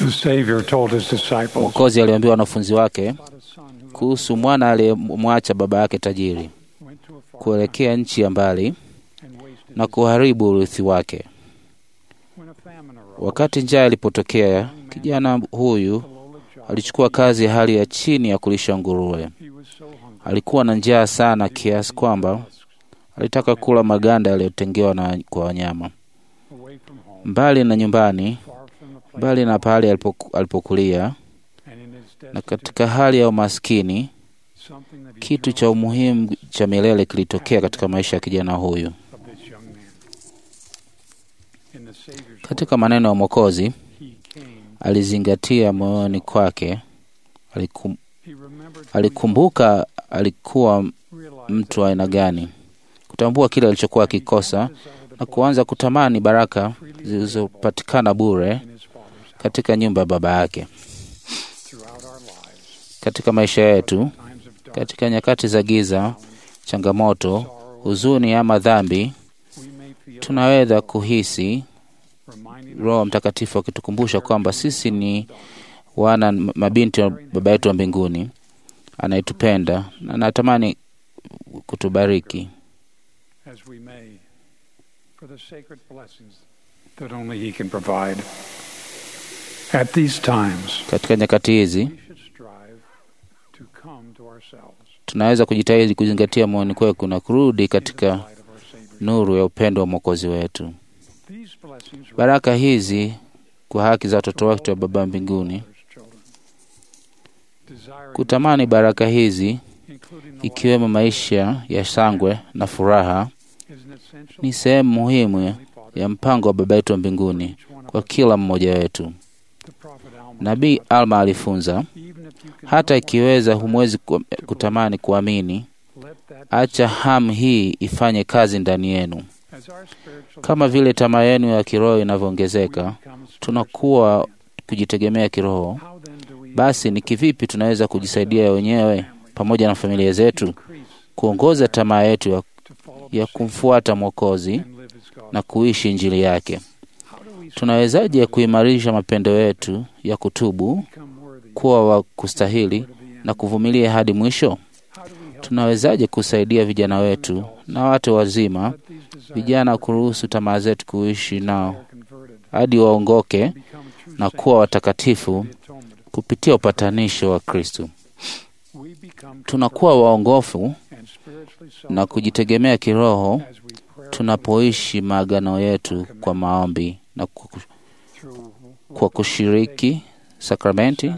The Savior told his disciples, Mwokozi aliwaambia wanafunzi wake kuhusu mwana aliyemwacha baba yake tajiri kuelekea nchi ya mbali na kuharibu urithi wake. Wakati njaa ilipotokea, kijana huyu alichukua kazi ya hali ya chini ya kulisha nguruwe. Alikuwa na njaa sana kiasi kwamba alitaka kula maganda yaliyotengewa na kwa wanyama. Mbali na nyumbani, mbali na pahali alipoku- alipokulia, na katika hali ya umaskini, kitu cha umuhimu cha milele kilitokea katika maisha ya kijana huyu. Katika maneno ya Mwokozi, alizingatia moyoni kwake, alikum, alikumbuka alikuwa mtu wa aina gani, kutambua kile alichokuwa akikosa na kuanza kutamani baraka zilizopatikana bure katika nyumba ya baba yake. Katika maisha yetu, katika nyakati za giza, changamoto, huzuni ama dhambi, tunaweza kuhisi Roho Mtakatifu akitukumbusha kwamba sisi ni wana mabinti wa baba yetu wa mbinguni anayetupenda na anatamani kutubariki. as we may, for the sacred blessings that only He can provide. At these times, Katika nyakati hizi we should strive to come to ourselves. tunaweza kujitahidi kuzingatia moyoni kwetu na kurudi katika nuru ya upendo wa Mwokozi wetu. These blessings Baraka hizi kwa haki za watoto wetu wa Baba mbinguni, kutamani baraka hizi ikiwemo maisha ya shangwe na furaha ni sehemu muhimu ya mpango wa Baba yetu wa mbinguni kwa kila mmoja wetu. Nabii Alma alifunza, hata ikiweza humwezi ku- kutamani kuamini, acha hamu hii ifanye kazi ndani yenu. Kama vile tamaa yenu ya kiroho inavyoongezeka, tunakuwa kujitegemea kiroho. Basi ni kivipi tunaweza kujisaidia wenyewe pamoja na familia zetu kuongoza tamaa yetu ya, ya kumfuata Mwokozi na kuishi Injili yake? Tunawezaje kuimarisha mapendo yetu ya kutubu, kuwa wa kustahili na kuvumilia hadi mwisho? Tunawezaje kusaidia vijana wetu na watu wazima, vijana kuruhusu tamaa zetu kuishi nao hadi waongoke na kuwa watakatifu kupitia upatanisho wa Kristo? Tunakuwa waongofu na kujitegemea kiroho tunapoishi maagano yetu kwa maombi na kwa ku- kwa kushiriki sakramenti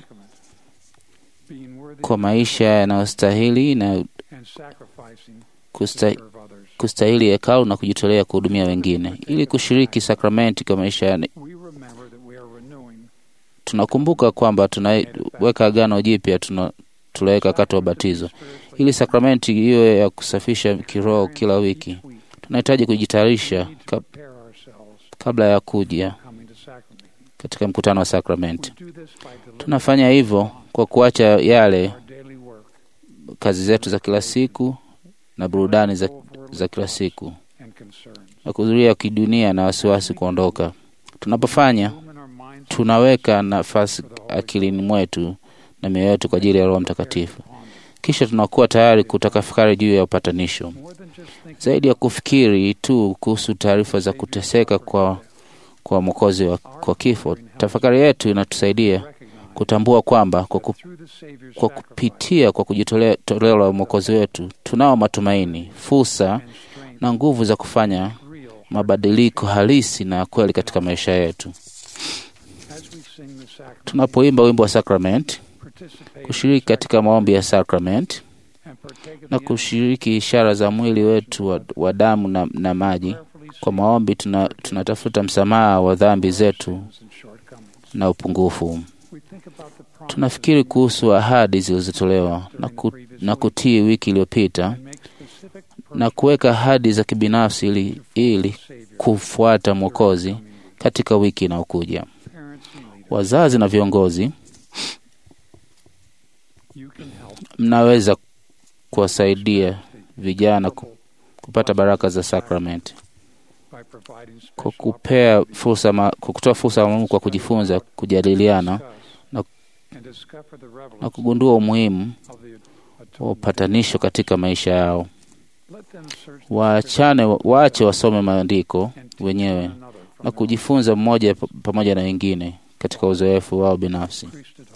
kwa maisha yanayostahili na and sacrificing kusta, kustahili hekalu na kujitolea kuhudumia wengine. Ili kushiriki sakramenti kwa maisha ya, we remember that we are renewing tunakumbuka kwamba tunaweka agano jipya tuna tuliweka wakati wa batizo. Ili sakramenti iwe ya kusafisha kiroho kila wiki, tunahitaji kujitayarisha kab, kabla ya kuja coming to sacrament. katika mkutano wa sakramenti. Do this by delivering Tunafanya hivyo kwa kuacha yale our daily work kazi zetu za kila siku na burudani za, za kila siku and concerns. na kuhudhuria kidunia na wasiwasi kuondoka. Tunapofanya tunaweka nafasi akilini mwetu na mioyo yetu kwa ajili ya Roho Mtakatifu, kisha tunakuwa tayari kutafakari juu ya upatanisho, zaidi ya kufikiri tu kuhusu taarifa za kuteseka kwa, kwa mwokozi wa, kwa kifo. Tafakari yetu inatusaidia kutambua kwamba kwa, ku, kwa kupitia kwa kujitolea toleo la mwokozi wetu tunao matumaini, fursa na nguvu za kufanya mabadiliko halisi na ya kweli katika maisha yetu. As we sing the sacrament, Tunapoimba wimbo wa sakramenti, participate kushiriki katika maombi ya sakramenti and partake of na kushiriki ishara za mwili wetu wa, wa damu na, na maji. Kwa maombi tuna, tunatafuta msamaha wa dhambi zetu and shortcomings. na upungufu. We think about the promise Tunafikiri kuhusu ahadi zilizotolewa na, ku, na kutii wiki iliyopita and make specific na kuweka ahadi za kibinafsi ili, ili kufuata Mwokozi katika wiki inayokuja. parents and leaders. Wazazi na viongozi, You can help mnaweza kuwasaidia vijana ku- kupata baraka za sakramenti by kwa kupea fursa ma, kwa kutoa fursa maalum kwa kujifunza, kujadiliana na, na kugundua umuhimu wa upatanisho katika maisha yao. Waachane, waache wasome maandiko wenyewe na kujifunza mmoja pa- pamoja na wengine katika uzoefu wao binafsi.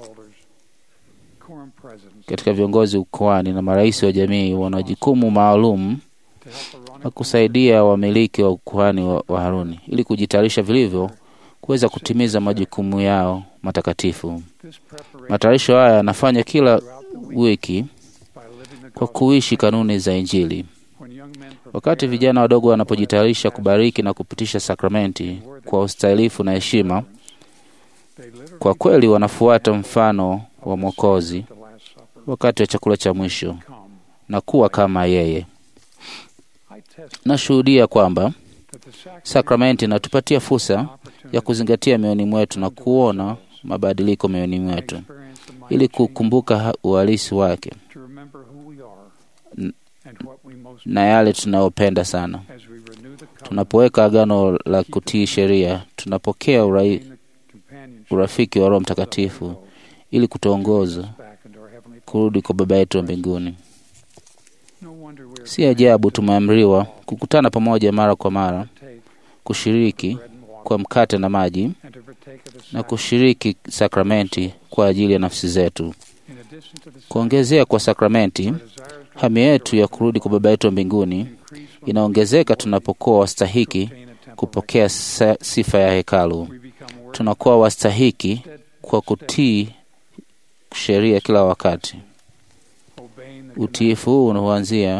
Katika viongozi ukoani na marais wa jamii wana jukumu maalum na kusaidia wamiliki wa ukuhani wa, wa Haruni ili kujitayarisha vilivyo kuweza kutimiza majukumu yao matakatifu. Matayarisho haya yanafanya kila wiki kwa kuishi kanuni za Injili. Wakati vijana wadogo wanapojitayarisha kubariki na kupitisha sakramenti kwa ustahilifu na heshima, kwa kweli wanafuata mfano wa Mwokozi wakati wa chakula cha mwisho na kuwa kama yeye. Nashuhudia kwamba sakramenti inatupatia fursa ya kuzingatia mioyoni mwetu na kuona mabadiliko mioyoni mwetu ili kukumbuka ha- uhalisi wake N- na yale tunayopenda sana. Tunapoweka agano la kutii sheria, tunapokea urai, urafiki wa Roho Mtakatifu ili kutuongoza kurudi kwa Baba yetu wa mbinguni. Si ajabu tumeamriwa kukutana pamoja mara kwa mara, kushiriki kwa mkate na maji na kushiriki sakramenti kwa ajili ya nafsi zetu. Kuongezea kwa sakramenti, hamu yetu ya kurudi kwa Baba yetu wa mbinguni inaongezeka tunapokuwa wastahiki kupokea sa- sifa ya hekalu. Tunakuwa wastahiki kwa kutii sheria kila wakati. Utiifu huu huanzia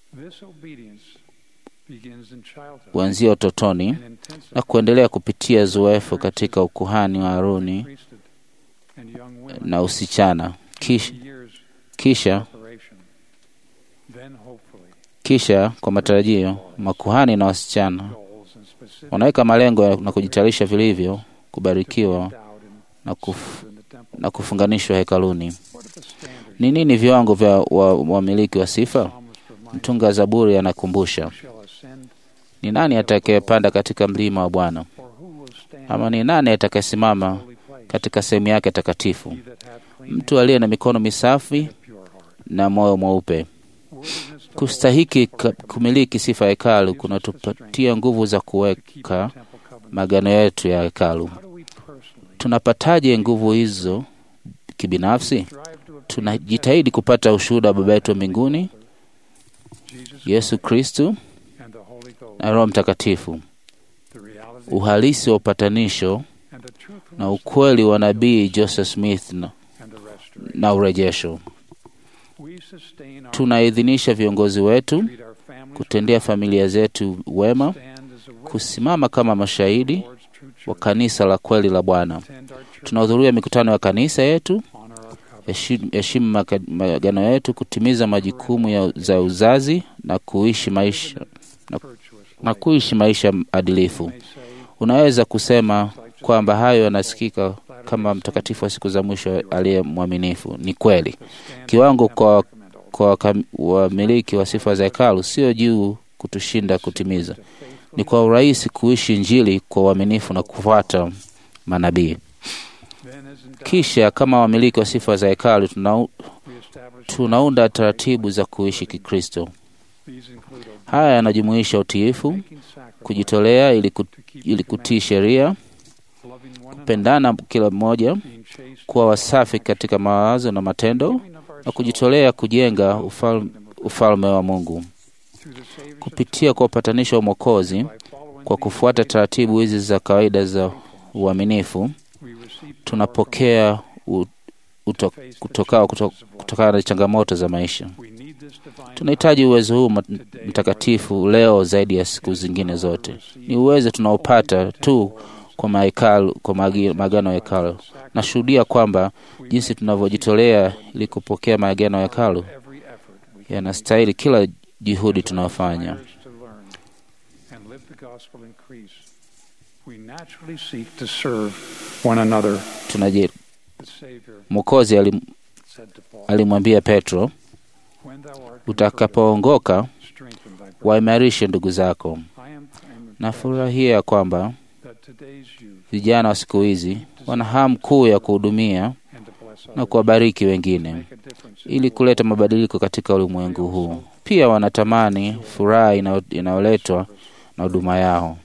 huanzia utotoni na kuendelea kupitia zoefu katika ukuhani wa Haruni na usichana. Kisha, kisha, kisha kwa matarajio makuhani na wasichana wanaweka malengo ya- na kujitayarisha vilivyo kubarikiwa na, kuf, na kufunganishwa hekaluni. Ni nini viwango vya wa- wamiliki wa, sifa? Mtunga Zaburi anakumbusha, ni nani atakayepanda katika mlima wa Bwana? Ama ni nani atakayesimama katika sehemu yake takatifu? Mtu aliye na mikono misafi na moyo mweupe. Kustahiki ka- kumiliki sifa ya hekalu kunatupatia nguvu za kuweka magano yetu ya hekalu. Tunapataje nguvu hizo kibinafsi? Tunajitahidi kupata ushuhuda wa Baba yetu wa mbinguni, Yesu Kristu na Roho Mtakatifu, uhalisi wa upatanisho na ukweli wa nabii Joseph Smith na, na urejesho. Tunaidhinisha viongozi wetu kutendea familia zetu wema, kusimama kama mashahidi wa kanisa la kweli la Bwana. Tunahudhuria mikutano ya kanisa yetu, heshimu heshimu maka- maagano yetu, kutimiza majukumu ya, za uzazi na kuishi maisha na, na kuishi maisha adilifu. Unaweza kusema kwamba hayo yanasikika kama mtakatifu wa siku za mwisho aliye mwaminifu. Ni kweli. Kiwango kwa kwa wakam- wamiliki wa sifa za hekalu sio juu kutushinda kutimiza, ni kwa urahisi kuishi Injili kwa uaminifu na kufuata manabii. Kisha kama wamiliki wa sifa za hekalu tunau, tunaunda taratibu za kuishi Kikristo. Haya yanajumuisha utiifu, kujitolea ili, ku, ili kutii sheria, kupendana kila mmoja, kuwa wasafi katika mawazo na matendo, na kujitolea kujenga ufalme, ufalme wa Mungu kupitia kwa upatanisho wa Mwokozi. Kwa kufuata taratibu hizi za kawaida za uaminifu, tunapokea u- uto- kutokao kuto- kutokana na changamoto za maisha. Tunahitaji uwezo huu mat- mtakatifu leo zaidi ya siku zingine zote. Ni uwezo tunaopata tu kwa mahekalu, kwa magi- maagano ya hekalu. Nashuhudia kwamba jinsi tunavyojitolea ili kupokea maagano ya hekalu yanastahili kila juhudi tunayofanya. and live the gospel increase, we naturally seek to serve one another. Tunaje, The Savior Mwokozi alim, said to Paul, alimwambia Petro, When thou art utakapoongoka strengthened thy waimarishe ndugu zako. I am, I am Nafurahia kwamba that today's youth vijana wa siku hizi wana hamu kuu ya kuhudumia and to bless na others kuwabariki wengine ili kuleta mabadiliko katika ulimwengu huu. Pia wanatamani furaha inayo- inayoletwa na huduma yao.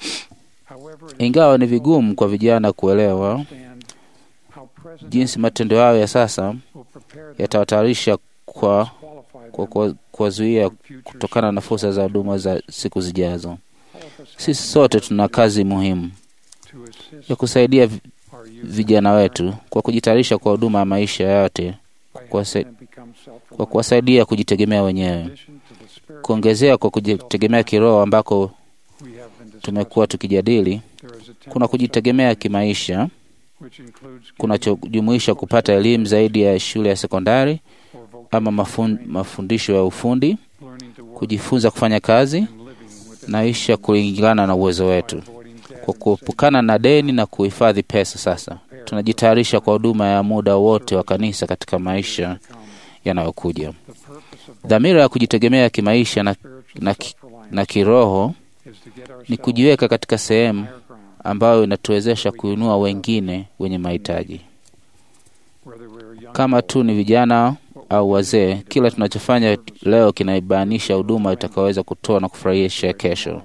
Ingawa ni vigumu kwa vijana kuelewa understand how present jinsi matendo yao ya sasa will prepare them yatawatayarisha kwa qualify kwa them kwa- kuwazuia kutokana na fursa za huduma za siku zijazo. Sisi sote tuna kazi muhimu to assist ya kusaidia vi- our youth vijana wetu kwa kujitayarisha kwa huduma ya maisha yote, by kwa helping kuwasa- them become kwa self-reliant. kuwasaidia kujitegemea wenyewe, In addition to the spiritual kuongezea kwa kujitegemea kiroho ambako we have been discussing, tumekuwa tukijadili. there is a Kuna temple kujitegemea kimaisha which includes kunachojumuisha kupata elimu zaidi ya shule ya sekondari or vocational ama mafun, training, mafundisho ya ufundi, learning to work kujifunza kufanya kazi and living within na isha kulingana na uwezo wetu. avoiding debt Kwa and kuepukana na deni na kuhifadhi pesa, sasa tunajitayarisha kwa huduma ya muda wote wa kanisa katika maisha yanayokuja. the purpose of Dhamira ya kujitegemea kimaisha na, spiritual na, ki- self-reliance na kiroho is to get ni ourselves kujiweka katika sehemu higher ground, ambayo inatuwezesha kuinua wengine wenye mahitaji. whether we're young Kama tu ni vijana au wazee, kila tunachofanya leo kinaibainisha huduma itakayoweza kutoa na kufurahisha kesho.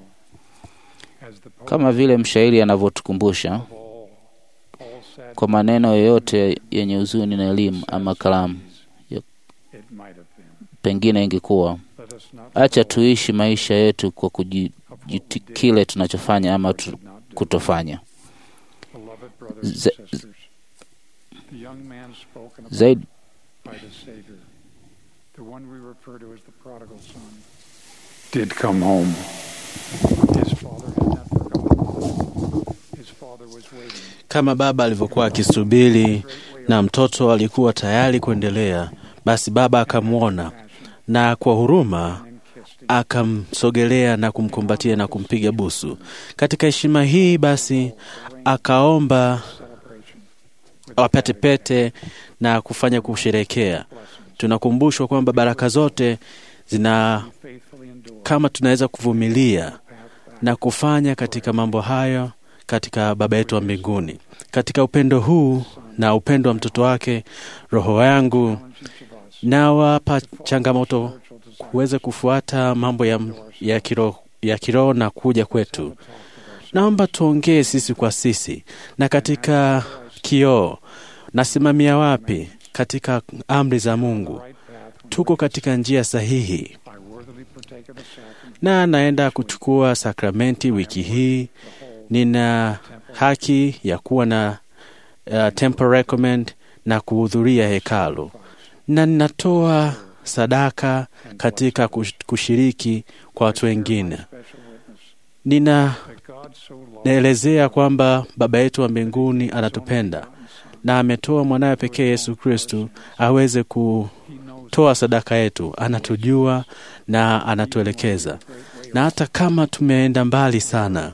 as the poet Kama vile mshairi anavyotukumbusha of all, all sad kwa maneno yoyote yenye huzuni na elimu ama kalamu, it might have been. pengine ingekuwa Let us not acha fall tuishi maisha yetu kwa kujiti kile tunachofanya ama tu, not do. kutofanya Beloved brothers and Za- sisters, the young man spoken about zaidi. by the Savior, the one we refer to as the prodigal son, did come home. His father had not forgotten. His father was waiting. Kama baba alivyokuwa akisubiri na mtoto alikuwa tayari kuendelea, basi baba akamwona na kwa huruma and kissed him. akamsogelea na kumkumbatia na kumpiga busu. Katika heshima hii basi akaomba Celebration wapate pete na kufanya kusherekea. Tunakumbushwa kwamba baraka zote zina faithfully endure kama tunaweza kuvumilia path back na kufanya katika mambo hayo katika Baba yetu wa mbinguni. Katika upendo huu na upendo wa mtoto wake, roho yangu each of us nawapa changamoto spiritual desire kuweza kufuata mambo ya, ya kiroho ya kiroho na kuja kwetu. Naomba tuongee sisi kwa sisi, na katika kioo, nasimamia wapi katika amri za Mungu? right path Tuko katika njia sahihi, I worthily partake of the sacrament na naenda kuchukua sakramenti wiki hii. Nina haki ya kuwa na uh, temple recommend na kuhudhuria hekalu, na ninatoa sadaka katika kush- kushiriki kwa watu wengine. special witness Nina that God so loved naelezea kwamba Baba yetu wa mbinguni anatupenda na ametoa mwanawe pekee Yesu Kristu aweze kutoa sadaka yetu. Anatujua na anatuelekeza, na hata kama tumeenda mbali sana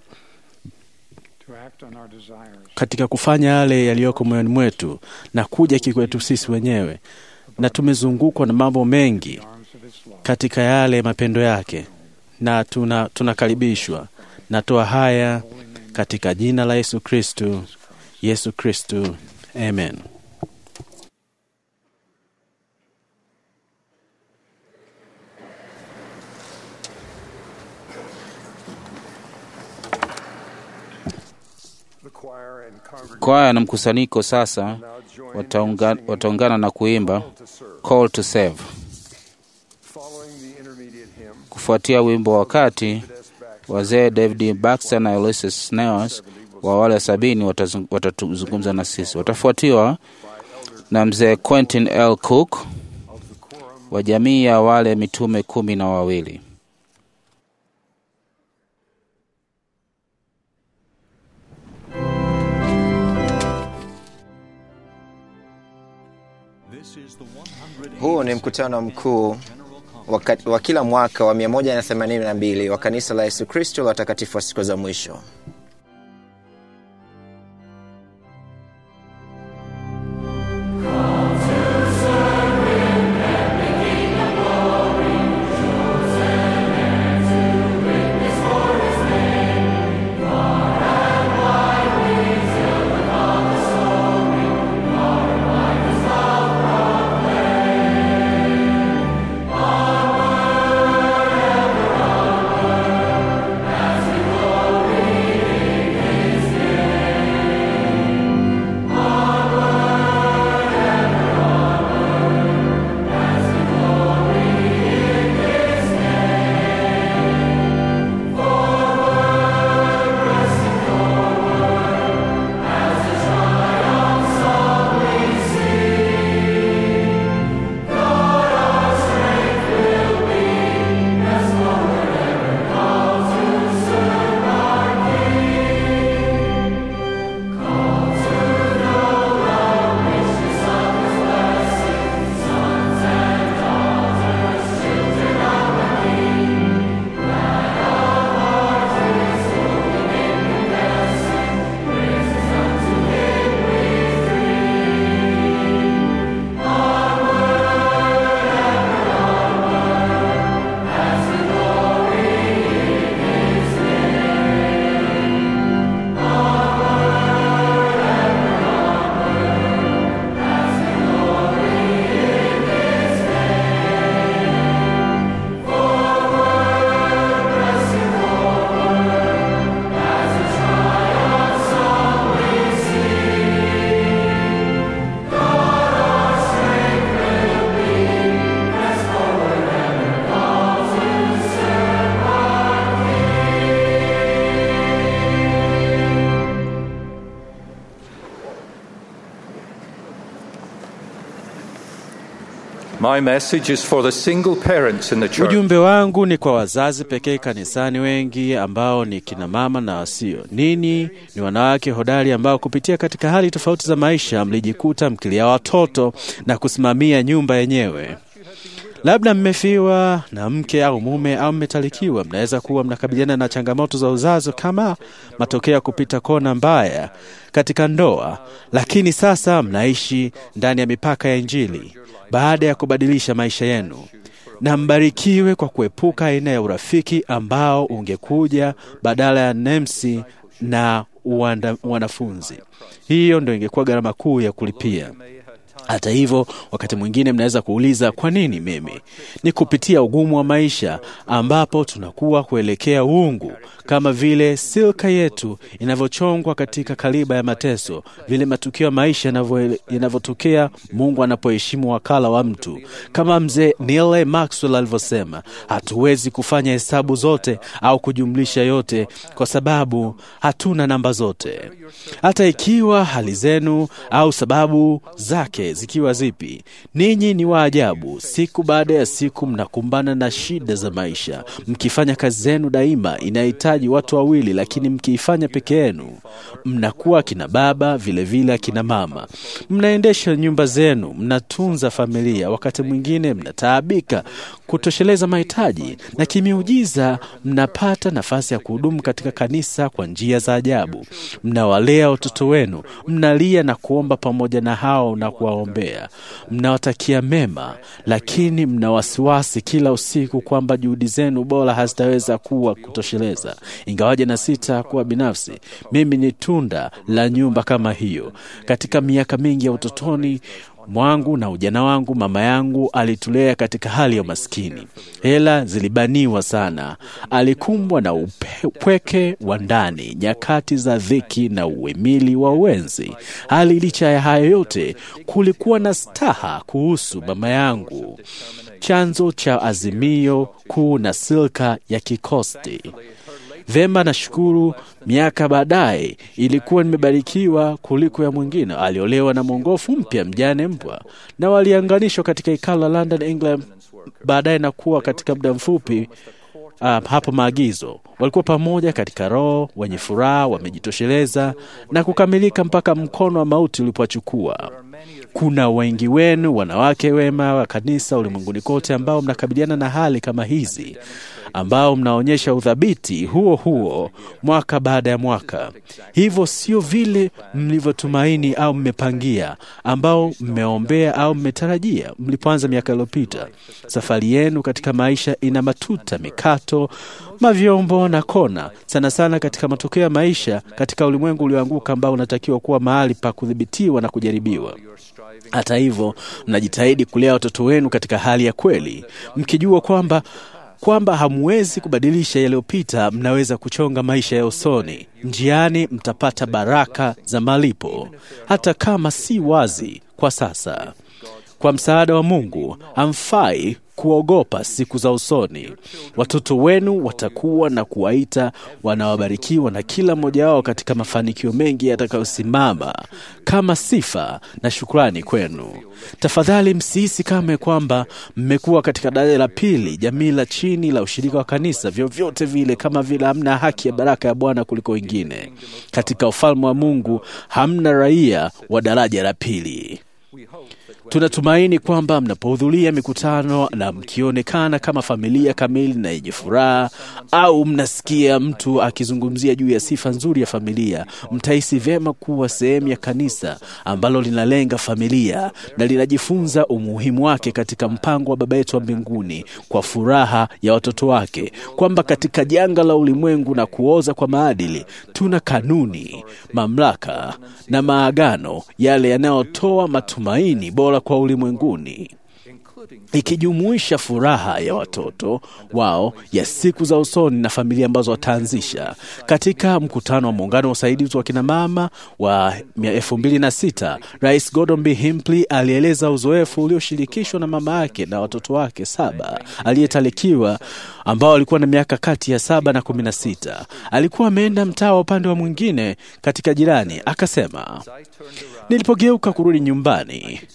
to act on our desires katika kufanya yale yaliyoko moyoni mwetu na kuja kikwetu sisi wenyewe, na tumezungukwa na mambo mengi arms of his love. katika yale mapendo yake, na tuna tunakaribishwa. Natoa haya katika jina la Yesu Kristu, Yesu Kristu, amen. The choir and congregation Kwaya na mkusanyiko sasa now join wataunga, in singing wataungana na kuimba Call to Serve. Call to Serve. Following the intermediate hymn, Kufuatia wimbo wa kati, David S. Baxter wazee David Baxter na Ulysses Snells wa wale sabini watazung- watatuzungumza na sisi. Watafuatiwa na mzee Quentin L. Cook of the quorum wa jamii ya wale mitume kumi na wawili. Huu ni mkutano mkuu waka- wa kila mwaka wa 182 wa kanisa la Yesu Kristo la watakatifu wa siku za mwisho. His My message is for the single parents in the church. Ujumbe wangu ni kwa wazazi pekee kanisani, wengi ambao ni kina mama na wasio. Ninyi ni wanawake hodari ambao kupitia katika hali tofauti za maisha mlijikuta mkilia watoto na kusimamia nyumba yenyewe. Labda mmefiwa na mke au mume au mmetalikiwa. Mnaweza kuwa mnakabiliana na changamoto za uzazi kama matokeo ya kupita kona mbaya katika ndoa, lakini sasa mnaishi ndani ya mipaka ya Injili baada ya kubadilisha maisha yenu. Na mbarikiwe kwa kuepuka aina ya urafiki ambao ungekuja badala ya nemsi na uanda, wanafunzi. Hiyo ndo ingekuwa gharama kuu ya kulipia. Hata hivyo, wakati mwingine mnaweza kuuliza kwa nini mimi? Ni kupitia ugumu wa maisha ambapo tunakuwa kuelekea uungu, kama vile silka yetu inavyochongwa katika kaliba ya mateso, vile matukio ya maisha yanavyo- yanavyotokea Mungu anapoheshimu wakala wa mtu. Kama mzee Neil A. Maxwell alivyosema, hatuwezi kufanya hesabu zote au kujumlisha yote kwa sababu hatuna namba zote. Hata ikiwa hali zenu au sababu zake zikiwa zipi, ninyi ni wa ajabu. Siku baada ya siku mnakumbana na shida za maisha, mkifanya kazi zenu daima inahitaji watu wawili, lakini mkiifanya peke yenu mnakuwa akina baba vilevile akina mama. Mnaendesha nyumba zenu, mnatunza familia, wakati mwingine mnataabika kutosheleza mahitaji, na kimiujiza mnapata nafasi ya kuhudumu katika kanisa kwa njia za ajabu. Mnawalea watoto wenu, mnalia na kuomba pamoja na hao na kuwaombea, mnawatakia mema, lakini mna wasiwasi kila usiku kwamba juhudi zenu bora hazitaweza kuwa kutosheleza. Ingawaje na sita kuwa binafsi, mimi ni tunda la nyumba kama hiyo. Katika miaka mingi ya utotoni mwangu na ujana wangu, mama yangu alitulea katika hali ya umaskini. Hela zilibaniwa sana, alikumbwa na upe- upweke wa ndani, nyakati za dhiki na uwemili wa uwenzi. Hali licha ya hayo yote, kulikuwa na staha kuhusu mama yangu, chanzo cha azimio kuu na silka ya kikosti. Vema, nashukuru. Miaka baadaye ilikuwa nimebarikiwa kuliko ya mwingine. Aliolewa na mwongofu mpya, mjane mpwa, na walianganishwa katika ikala la London, England, baadaye na kuwa katika muda mfupi uh, hapo maagizo walikuwa pamoja katika roho, wenye furaha, wamejitosheleza na kukamilika mpaka mkono wa mauti ulipowachukua. Kuna wengi wenu wanawake wema wa kanisa ulimwenguni kote ambao mnakabiliana na hali kama hizi, ambao mnaonyesha udhabiti huo huo mwaka baada ya mwaka. Hivyo sio vile mlivyotumaini au mmepangia, ambao mmeombea au mmetarajia mlipoanza miaka iliyopita. Safari yenu katika maisha ina matuta, mikato, mavyombo na kona, sana sana katika matokeo ya maisha katika ulimwengu ulioanguka ambao unatakiwa kuwa mahali pa kudhibitiwa na kujaribiwa. Hata hivyo, mnajitahidi kulea watoto wenu katika hali ya kweli, mkijua kwamba kwamba hamwezi kubadilisha yaliyopita, mnaweza kuchonga maisha ya usoni. Njiani mtapata baraka za malipo, hata kama si wazi kwa sasa. Kwa msaada wa Mungu hamfai kuogopa siku za usoni. Watoto wenu watakuwa na kuwaita wanawabarikiwa, na kila mmoja wao katika mafanikio mengi yatakayosimama kama sifa na shukrani kwenu. Tafadhali msihisi kama kwamba mmekuwa katika daraja la pili, jamii la chini la ushirika wa kanisa, vyovyote vile, kama vile hamna haki ya baraka ya Bwana kuliko wengine. Katika ufalme wa Mungu hamna raia wa daraja la pili. Tunatumaini kwamba mnapohudhuria mikutano na mkionekana kama familia kamili na yenye furaha, au mnasikia mtu akizungumzia juu ya sifa nzuri ya familia, mtahisi vyema kuwa sehemu ya kanisa ambalo linalenga familia na linajifunza umuhimu wake katika mpango wa Baba yetu wa mbinguni kwa furaha ya watoto wake, kwamba katika janga la ulimwengu na kuoza kwa maadili tuna kanuni, mamlaka na maagano yale yanayotoa matumaini bora kwa ulimwenguni ikijumuisha furaha ya watoto wao ya siku za usoni na familia ambazo wataanzisha. Katika mkutano wa muungano wa usaidizi wa kinamama wa elfu mbili na sita, Rais Gordon B. Hinckley alieleza uzoefu ulioshirikishwa na mama yake na watoto wake saba aliyetalikiwa ambao alikuwa na miaka kati ya saba na kumi na sita. Alikuwa ameenda mtaa wa upande wa mwingine katika jirani, akasema, nilipogeuka kurudi nyumbani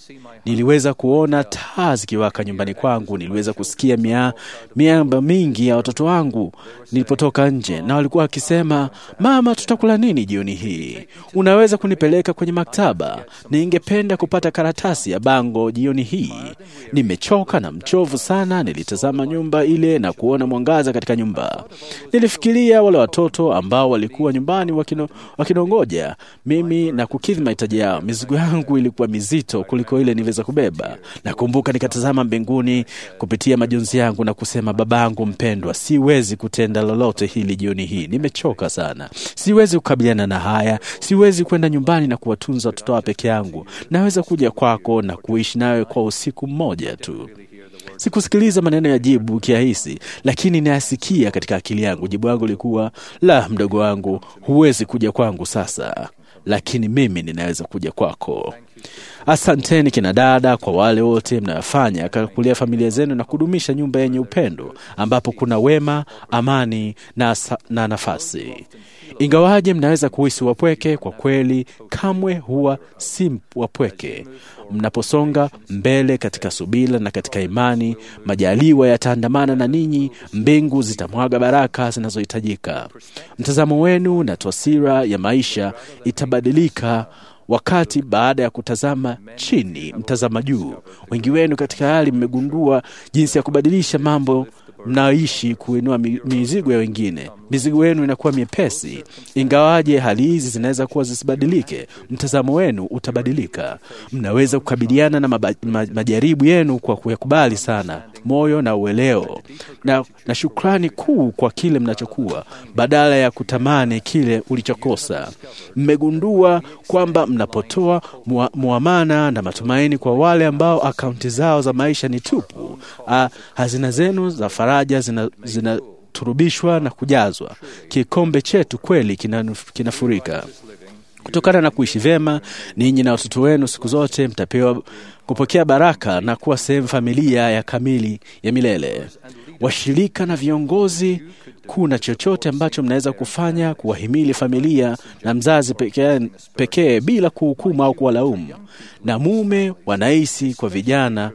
Niliweza kuona taa zikiwaka nyumbani kwangu. Niliweza kusikia mia, miamba mingi ya watoto wangu nilipotoka nje, na walikuwa wakisema, mama, tutakula nini jioni hii? Unaweza kunipeleka kwenye maktaba? Ningependa kupata karatasi ya bango jioni hii. Nimechoka na mchovu sana. Nilitazama nyumba ile na kuona mwangaza katika nyumba. Nilifikiria wale watoto ambao walikuwa nyumbani wakino, wakinongoja mimi na kukidhi mahitaji yao. Mizigo yangu ilikuwa mizito kuliko ile niliweza kubeba. Nakumbuka nikatazama mbinguni kupitia majonzi yangu na kusema, babangu mpendwa, siwezi kutenda lolote hili jioni hii. Nimechoka sana, siwezi kukabiliana na haya. Siwezi kwenda nyumbani na kuwatunza watoto wa peke yangu. Naweza kuja kwako na kuishi nawe kwa usiku mmoja tu. Sikusikiliza maneno ya jibu kiahisi, lakini nayasikia katika akili yangu. Jibu yangu lilikuwa la, mdogo wangu, huwezi kuja kwangu sasa, lakini mimi ninaweza kuja kwako. Asanteni kina dada kwa wale wote mnayofanya kulia familia zenu na kudumisha nyumba yenye upendo ambapo kuna wema, amani na, sa- na nafasi. Ingawaje mnaweza kuhisi wapweke, kwa kweli kamwe huwa si wapweke. Mnaposonga mbele katika subira na katika imani, majaliwa yataandamana na ninyi, mbingu zitamwaga baraka zinazohitajika. Mtazamo wenu na taswira ya maisha itabadilika wakati baada ya kutazama chini mtazama juu. Wengi wenu katika hali mmegundua jinsi ya kubadilisha mambo mnaoishi, kuinua mi- mizigo ya wengine. Mizigo yenu inakuwa miepesi, ingawaje hali hizi zinaweza kuwa zisibadilike. Mtazamo wenu utabadilika. Mnaweza kukabiliana na maba, ma, majaribu yenu kwa kuyakubali sana moyo na ueleo na, na shukrani kuu kwa kile mnachokuwa badala ya kutamani kile ulichokosa. Mmegundua kwamba mnapotoa mua- muamana na matumaini kwa wale ambao akaunti zao za maisha ni tupu, ah, hazina zenu za faraja zina, zina turubishwa na kujazwa. Kikombe chetu kweli kinanu- kinafurika kutokana na kuishi vyema. Ninyi na watoto wenu siku zote mtapewa kupokea baraka na kuwa sehemu familia ya kamili ya milele. Washirika na viongozi, kuna chochote ambacho mnaweza kufanya kuwahimili familia na mzazi pekee pekee bila kuhukumu au kuwalaumu, na mume wanahisi kwa vijana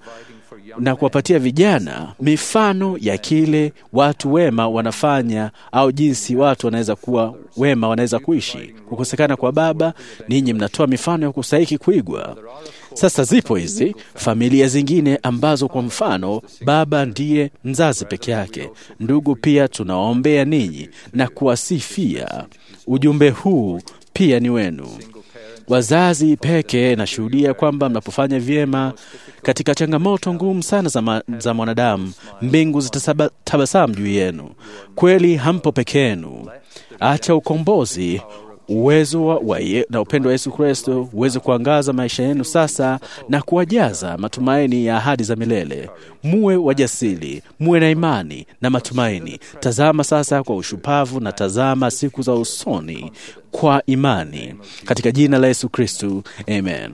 na kuwapatia vijana mifano ya kile watu wema wanafanya au jinsi watu wanaweza kuwa wema wanaweza kuishi. Kukosekana kwa baba, ninyi mnatoa mifano ya kustahiki kuigwa. Sasa zipo hizi familia zingine ambazo kwa mfano baba ndiye mzazi peke yake. Ndugu pia tunawaombea ninyi na kuwasifia. Ujumbe huu pia ni wenu. Wazazi peke nashuhudia kwamba mnapofanya vyema katika changamoto ngumu sana za, ma, za mwanadamu, mbingu zitatabasamu juu yenu. Kweli hampo peke yenu. Acha ukombozi uwezo wa, wa ye, na upendo wa Yesu Kristo uweze kuangaza maisha yenu sasa na kuwajaza matumaini ya ahadi za milele. Muwe wajasiri, muwe na imani na matumaini. Tazama sasa kwa ushupavu na tazama siku za usoni kwa imani, katika jina la Yesu Kristo, amen.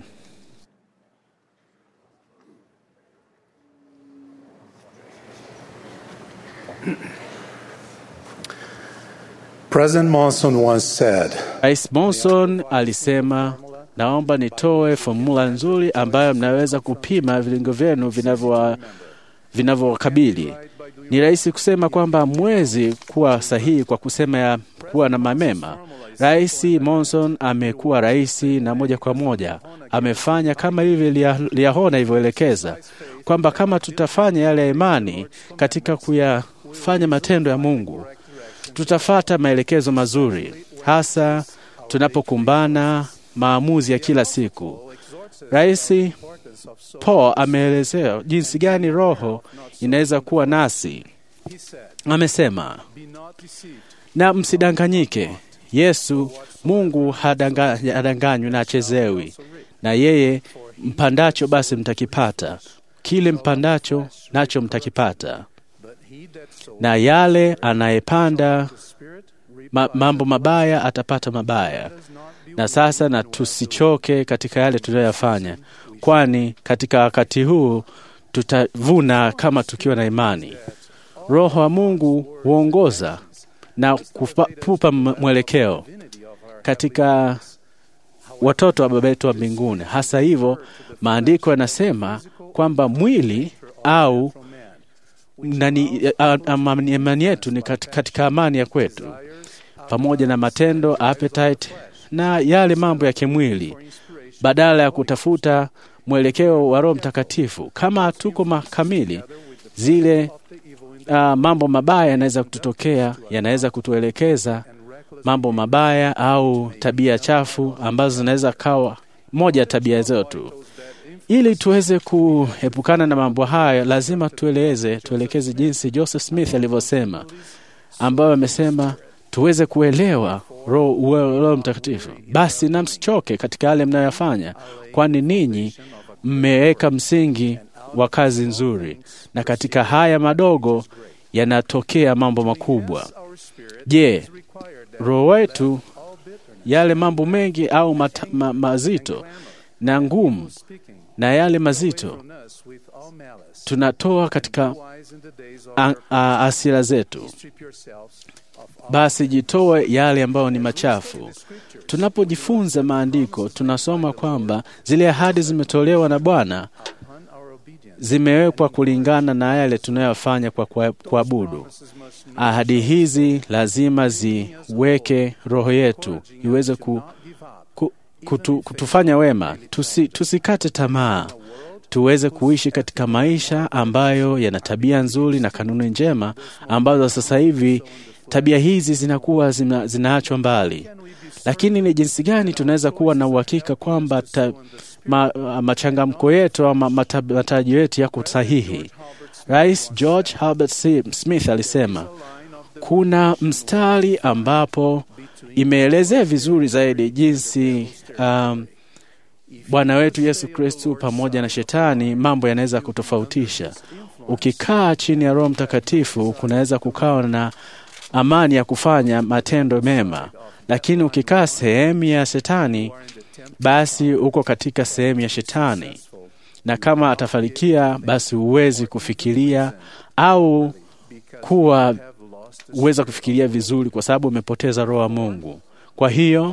President Monson once said, Rais Monson alisema, naomba nitoe fomula nzuri ambayo mnaweza kupima vilingo vyenu vinavyo vinavyowakabili. Ni rahisi kusema kwamba mwezi kuwa sahihi kwa kusema ya kuwa na mamema. Rais Monson amekuwa rais na moja kwa moja amefanya kama hivi Liahona ilivyoelekeza kwamba kama tutafanya yale ya imani katika kuyafanya matendo ya Mungu tutafata maelekezo mazuri, hasa tunapokumbana maamuzi ya kila siku. Rais Paul ameelezea jinsi gani Roho inaweza kuwa nasi. Amesema, na msidanganyike, Yesu Mungu hadanga- hadanganywi na achezewi, na yeye mpandacho basi mtakipata, kile mpandacho nacho mtakipata na yale anayepanda ma, mambo mabaya atapata mabaya. Na sasa na tusichoke katika yale tunayoyafanya, kwani katika wakati huu tutavuna kama tukiwa na imani. Roho wa Mungu huongoza na kupa- kupa mwelekeo katika watoto wa baba yetu wa mbinguni. Hasa hivyo, maandiko yanasema kwamba mwili au nani, a- a- imani yetu ni kat- katika amani ya kwetu, pamoja na matendo appetite na yale mambo ya kimwili, badala ya kutafuta mwelekeo wa Roho Mtakatifu. Kama hatuko makamili, zile uh, mambo mabaya yanaweza kututokea, yanaweza kutuelekeza mambo mabaya au tabia chafu ambazo zinaweza kawa moja ya tabia zetu. Ili tuweze kuepukana na mambo haya, lazima tueleze tuelekeze jinsi Joseph Smith alivyosema, ambayo amesema tuweze kuelewa Roho uwe- Roho Mtakatifu. Basi na msichoke katika yale mnayoyafanya, kwani ninyi mmeweka msingi wa kazi nzuri, na katika haya madogo yanatokea mambo makubwa. Je, roho wetu yale mambo mengi au mata, ma, mazito na ngumu na yale mazito tunatoa katika a- a- asira zetu. Basi jitoe yale ambayo ni machafu. Tunapojifunza maandiko, tunasoma kwamba zile ahadi zimetolewa na Bwana zimewekwa kulingana na yale tunayofanya kwa kwa- kuabudu. Ahadi hizi lazima ziweke roho yetu iweze ku, ku, kutu, kutufanya wema, tusi, tusikate tamaa, tuweze kuishi katika maisha ambayo yana tabia nzuri na kanuni njema ambazo sasa hivi tabia hizi zinakuwa zina, zinaachwa mbali. Lakini ni jinsi gani tunaweza kuwa na uhakika kwamba ta, ma, machangamko yetu ama mata- matarajio yetu yako sahihi? Rais George Herbert C- Smith alisema kuna mstari ambapo imeelezea vizuri zaidi jinsi um, Bwana wetu Yesu Kristu pamoja na shetani mambo yanaweza kutofautisha. Ukikaa chini ya Roho Mtakatifu kunaweza kukawa na amani ya kufanya matendo mema, lakini ukikaa sehemu ya shetani, basi uko katika sehemu ya shetani, na kama atafanikia, basi huwezi kufikiria au kuwa uweza kufikiria vizuri, kwa sababu umepoteza Roho wa Mungu. Kwa hiyo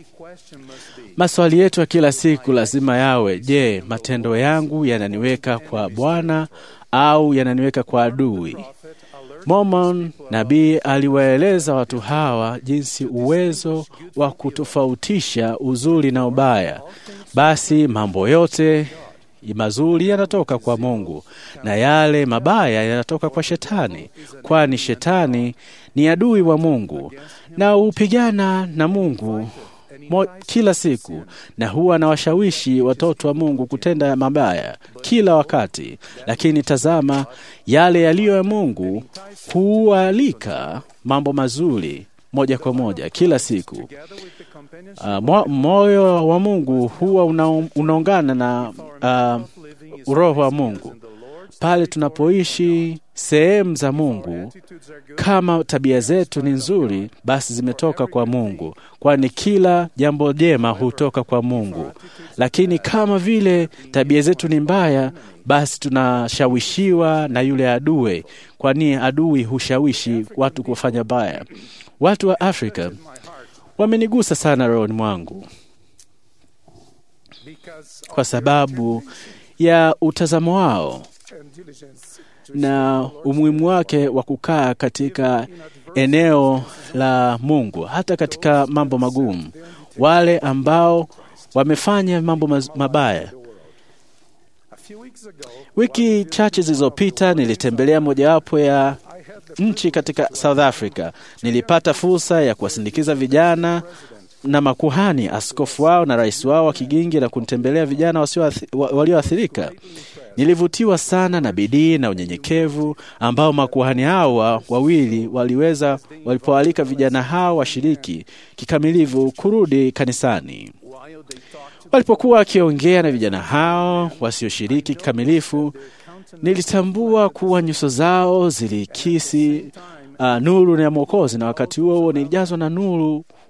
maswali yetu ya kila siku lazima yawe, je, matendo yangu yananiweka kwa Bwana au yananiweka kwa adui? Mormon nabii aliwaeleza watu hawa jinsi uwezo wa kutofautisha uzuri na ubaya. Basi mambo yote mazuri yanatoka kwa Mungu na yale mabaya yanatoka kwa Shetani, kwani Shetani ni adui wa Mungu na hupigana na Mungu mo, kila siku na huwa anawashawishi watoto wa Mungu kutenda mabaya kila wakati. Lakini tazama, yale yaliyo ya Mungu hualika mambo mazuri moja kwa moja kila siku. Uh, mo, moyo wa Mungu huwa una, unaungana na uh, roho wa Mungu pale tunapoishi sehemu za Mungu. Kama tabia zetu ni nzuri, basi zimetoka kwa Mungu, kwani kila jambo jema hutoka kwa Mungu. Lakini kama vile tabia zetu ni mbaya, basi tunashawishiwa na yule adui, kwani adui hushawishi watu kufanya baya. Watu wa Afrika wamenigusa sana rohoni mwangu kwa sababu ya utazamo wao na umuhimu wake wa kukaa katika eneo la Mungu hata katika mambo magumu. Wale ambao wamefanya mambo maz- mabaya. Wiki chache zilizopita nilitembelea mojawapo ya nchi katika South Africa. Nilipata fursa ya kuwasindikiza vijana na makuhani, askofu wao na rais wao wa kigingi na kunitembelea vijana wasioathi- wa- walioathirika. Nilivutiwa sana na bidii na unyenyekevu ambao makuhani hao wa- wawili waliweza walipoalika vijana hao washiriki kikamilifu kurudi kanisani. Walipokuwa wakiongea na vijana hao wasioshiriki kikamilifu, nilitambua kuwa nyuso zao zilikisi uh, nuru ya Mwokozi, na wakati huo huo nilijazwa na nuru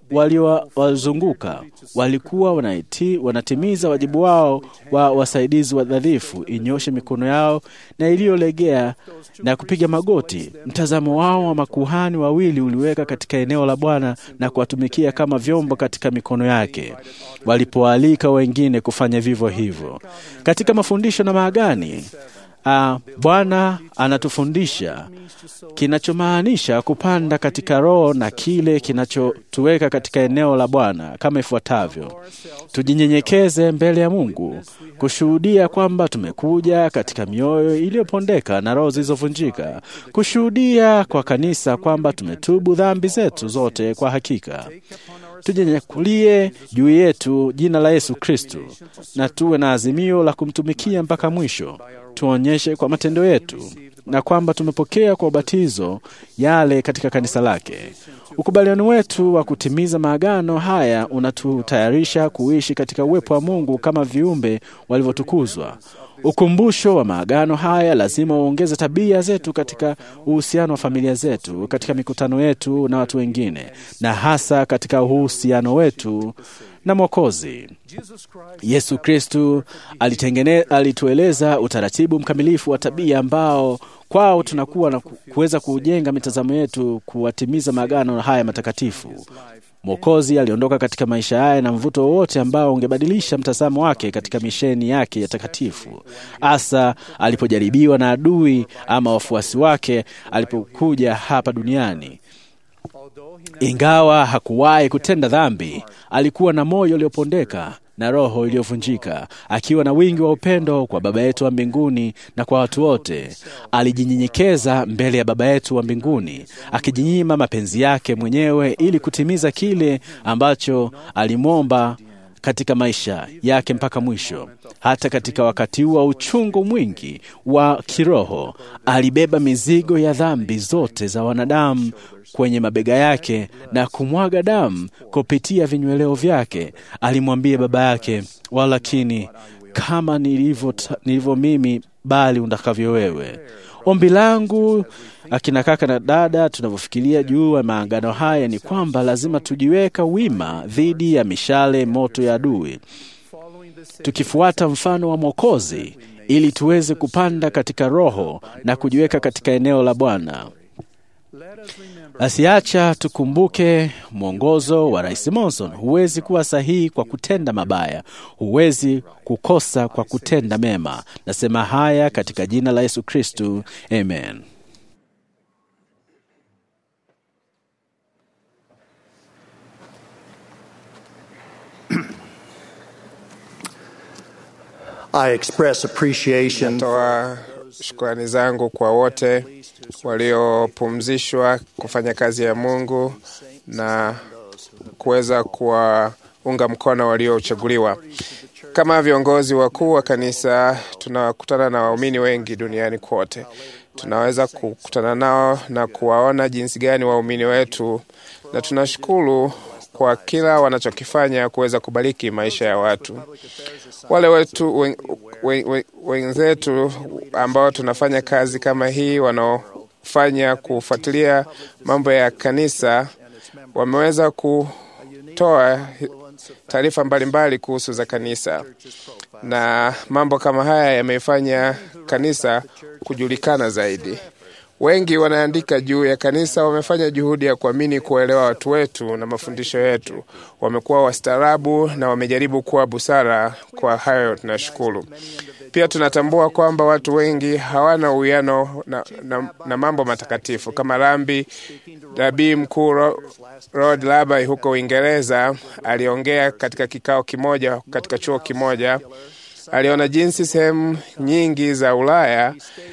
waliowazunguka walikuwa wanaiti, wanatimiza wajibu wao wa wasaidizi wadhaifu, inyoshe mikono yao na iliyolegea na kupiga magoti. Mtazamo wao wa makuhani wawili uliweka katika eneo la Bwana na kuwatumikia kama vyombo katika mikono yake, walipoalika wengine kufanya vivyo hivyo. Katika mafundisho na maagani Uh, Bwana anatufundisha kinachomaanisha kupanda katika Roho na kile kinachotuweka katika eneo la Bwana kama ifuatavyo: tujinyenyekeze mbele ya Mungu, kushuhudia kwamba tumekuja katika mioyo iliyopondeka na roho zilizovunjika, kushuhudia kwa kanisa kwamba tumetubu dhambi zetu zote kwa hakika tujinyakulie juu yetu jina la Yesu Kristo na tuwe na azimio la kumtumikia mpaka mwisho. Tuonyeshe kwa matendo yetu na kwamba tumepokea kwa ubatizo yale katika kanisa lake. Ukubaliano wetu wa kutimiza maagano haya unatutayarisha kuishi katika uwepo wa Mungu kama viumbe walivyotukuzwa. Ukumbusho wa maagano haya lazima uongeze tabia zetu katika uhusiano wa familia zetu, katika mikutano yetu na watu wengine, na hasa katika uhusiano wetu na Mwokozi Yesu Kristu. Alitueleza utaratibu mkamilifu wa tabia ambao kwao tunakuwa na kuweza kujenga mitazamo yetu kuwatimiza maagano haya matakatifu. Mwokozi aliondoka katika maisha haya na mvuto wowote ambao ungebadilisha mtazamo wake katika misheni yake ya takatifu, hasa alipojaribiwa na adui ama wafuasi wake alipokuja hapa duniani. Ingawa hakuwahi kutenda dhambi, alikuwa na moyo uliopondeka na roho iliyovunjika, akiwa na wingi wa upendo kwa Baba yetu wa mbinguni na kwa watu wote. Alijinyenyekeza mbele ya Baba yetu wa mbinguni, akijinyima mapenzi yake mwenyewe ili kutimiza kile ambacho alimwomba katika maisha yake mpaka mwisho. Hata katika wakati wa uchungu mwingi wa kiroho, alibeba mizigo ya dhambi zote za wanadamu kwenye mabega yake na kumwaga damu kupitia vinyweleo vyake. Alimwambia baba yake, walakini kama nilivyo, nilivyo mimi, bali utakavyo wewe. Ombi langu akina kaka na dada, tunavyofikiria juu ya maangano haya ni kwamba lazima tujiweka wima dhidi ya mishale moto ya adui, tukifuata mfano wa Mwokozi ili tuweze kupanda katika Roho na kujiweka katika eneo la Bwana. Asiacha tukumbuke mwongozo wa Rais Monson: huwezi kuwa sahihi kwa kutenda mabaya, huwezi kukosa kwa kutenda mema. Nasema haya katika jina la Yesu Kristu, amen. I express appreciation Natoa shukrani zangu kwa wote waliopumzishwa kufanya kazi ya Mungu na kuweza kuwaunga mkono waliochaguliwa. Kama viongozi wakuu wa kanisa, tunakutana na waumini wengi duniani kote. Tunaweza kukutana nao na kuwaona jinsi gani waumini wetu, na tunashukuru kwa kila wanachokifanya kuweza kubariki maisha ya watu. Wale wetu wen, wen, wen, wenzetu ambao tunafanya kazi kama hii, wanaofanya kufuatilia mambo ya kanisa, wameweza kutoa taarifa mbalimbali kuhusu za kanisa, na mambo kama haya yameifanya kanisa kujulikana zaidi. Wengi wanaandika juu ya kanisa, wamefanya juhudi ya kuamini kuwaelewa watu wetu na mafundisho yetu. Wamekuwa wastaarabu na wamejaribu kuwa busara. Kwa hayo tunashukuru. Pia tunatambua kwamba watu wengi hawana uwiano na, na, na mambo matakatifu kama rambi. Nabii mkuu Rod Labai huko Uingereza aliongea katika kikao kimoja katika chuo kimoja. Aliona jinsi sehemu nyingi za Ulaya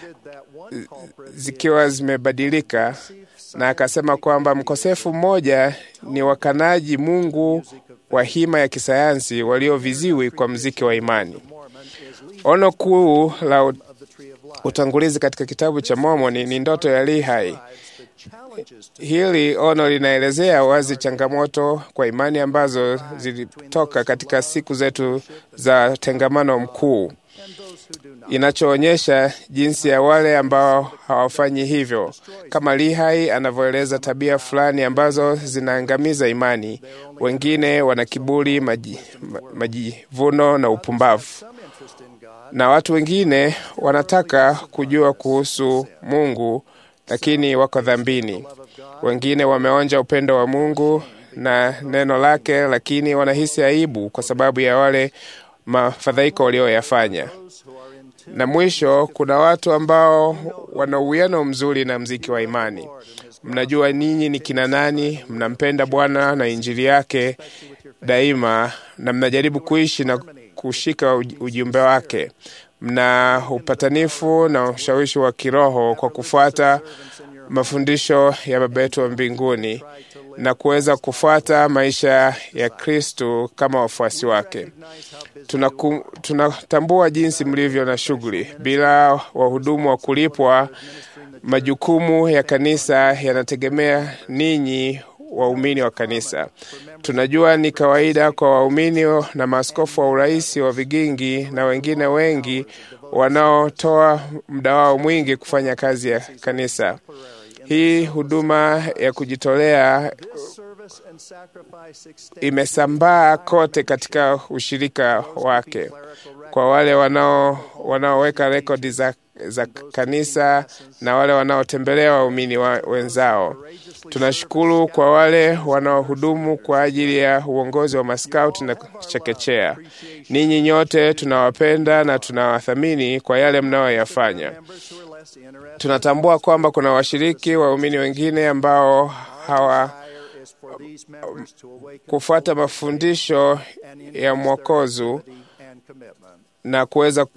zikiwa zimebadilika, na akasema kwamba mkosefu mmoja ni wakanaji Mungu wa hima ya kisayansi walioviziwi kwa mziki wa imani. Ono kuu la utangulizi katika kitabu cha Mormoni ni ndoto ya Lehi. Hili ono linaelezea wazi changamoto kwa imani ambazo zilitoka katika siku zetu za tengamano mkuu inachoonyesha jinsi ya wale ambao hawafanyi hivyo, kama Lihai anavyoeleza tabia fulani ambazo zinaangamiza imani. Wengine wana kiburi, maji- ma- majivuno na upumbavu, na watu wengine wanataka kujua kuhusu Mungu lakini wako dhambini. Wengine wameonja upendo wa Mungu na neno lake, lakini wanahisi aibu kwa sababu ya wale mafadhaiko walioyafanya. Na mwisho, kuna watu ambao wana uwiano mzuri na mziki wa imani. Mnajua ninyi ni kina nani, mnampenda Bwana na injili yake daima, na mnajaribu kuishi na kushika uj- ujumbe wake. Mna upatanifu na ushawishi wa kiroho kwa kufuata mafundisho ya Baba yetu wa mbinguni na kuweza kufuata maisha ya Kristu kama wafuasi wake. Tunaku- Tunatambua jinsi mlivyo na shughuli. Bila wahudumu wa kulipwa, majukumu ya kanisa yanategemea ninyi waumini wa kanisa. Tunajua ni kawaida kwa waumini na maaskofu wa urais wa vigingi na wengine wengi wanaotoa muda wao mwingi kufanya kazi ya kanisa. Hii huduma ya kujitolea imesambaa kote katika ushirika wake kwa wale wanao wanaoweka rekodi za, za kanisa na wale wanaotembelea waumini wa, wenzao. Tunashukuru kwa wale wanaohudumu kwa ajili ya uongozi wa maskauti na chekechea. Ninyi nyote tunawapenda na tunawathamini kwa yale mnayoyafanya. Tunatambua kwamba kuna washiriki waumini wengine ambao hawa kufuata mafundisho ya mwokozu na kuweza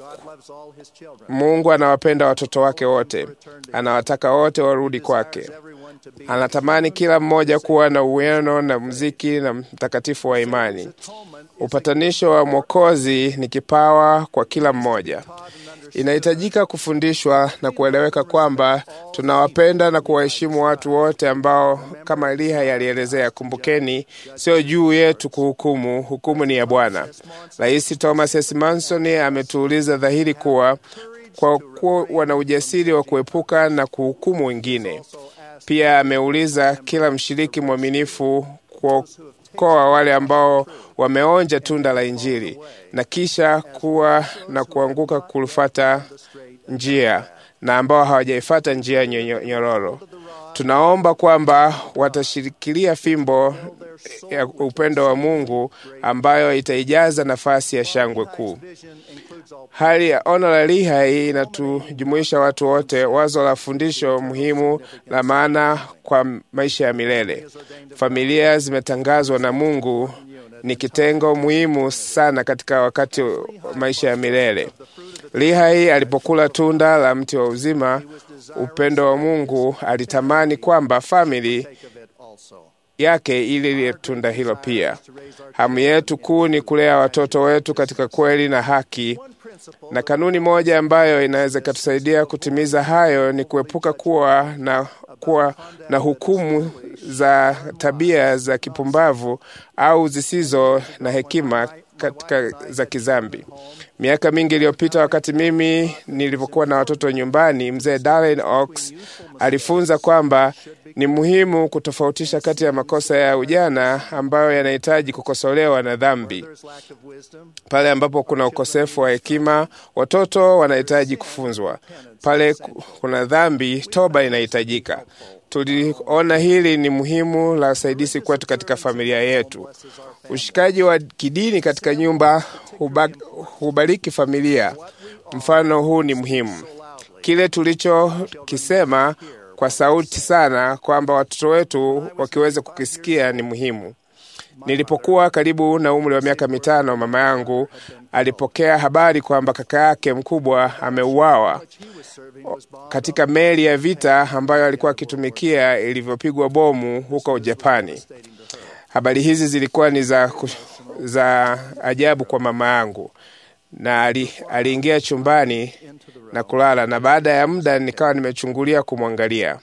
Mungu anawapenda watoto wake wote, anawataka wote warudi kwake. Anatamani kila mmoja kuwa na uwiano na mziki na mtakatifu wa imani. Upatanisho wa Mwokozi ni kipawa kwa kila mmoja. Inahitajika kufundishwa na kueleweka kwamba tunawapenda na kuwaheshimu watu wote ambao, kama Eliya yalielezea, kumbukeni, sio juu yetu kuhukumu, hukumu ni ya Bwana. Rais Thomas S. Manson ametuuliza dhahiri kuwa kwa kuwa wana ujasiri wa kuepuka na kuhukumu wengine. Pia ameuliza kila mshiriki mwaminifu kuokoa wale ambao wameonja tunda la Injili na kisha kuwa na kuanguka kulifata njia na ambao hawajaifata njia nyonyo- nyororo. Tunaomba kwamba watashikilia fimbo ya upendo wa Mungu ambayo itaijaza nafasi ya shangwe kuu. Hali ya ono la Lihai inatujumuisha watu wote, wazo la fundisho muhimu la maana kwa maisha ya milele. Familia zimetangazwa na Mungu ni kitengo muhimu sana katika wakati wa maisha ya milele. Lihai alipokula tunda la mti wa uzima, upendo wa Mungu, alitamani kwamba famili yake ili ile tunda hilo pia. Hamu yetu kuu ni kulea watoto wetu katika kweli na haki, na kanuni moja ambayo inaweza ikatusaidia kutimiza hayo ni kuepuka kuwa na, kuwa na hukumu za tabia za kipumbavu au zisizo na hekima katika za kizambi. Miaka mingi iliyopita, wakati mimi nilipokuwa na watoto nyumbani, mzee Darren Oaks alifunza kwamba ni muhimu kutofautisha kati ya makosa ya ujana ambayo yanahitaji kukosolewa na dhambi. Pale ambapo kuna ukosefu wa hekima, watoto wanahitaji kufunzwa. Pale ku- kuna dhambi, toba inahitajika. Tuliona hili ni muhimu la usaidizi kwetu katika familia yetu. Ushikaji wa kidini katika nyumba huba, hubariki familia. Mfano huu ni muhimu. Kile tulichokisema kwa sauti sana kwamba watoto wetu wakiweza kukisikia ni muhimu. Nilipokuwa karibu na umri wa miaka mitano, mama yangu alipokea habari kwamba kaka yake mkubwa ameuawa katika meli ya vita ambayo alikuwa akitumikia ilivyopigwa bomu huko Japani. Habari hizi zilikuwa ni za, ku- za ajabu kwa mama yangu, na ali, aliingia chumbani na kulala, na baada ya muda nikawa nimechungulia kumwangalia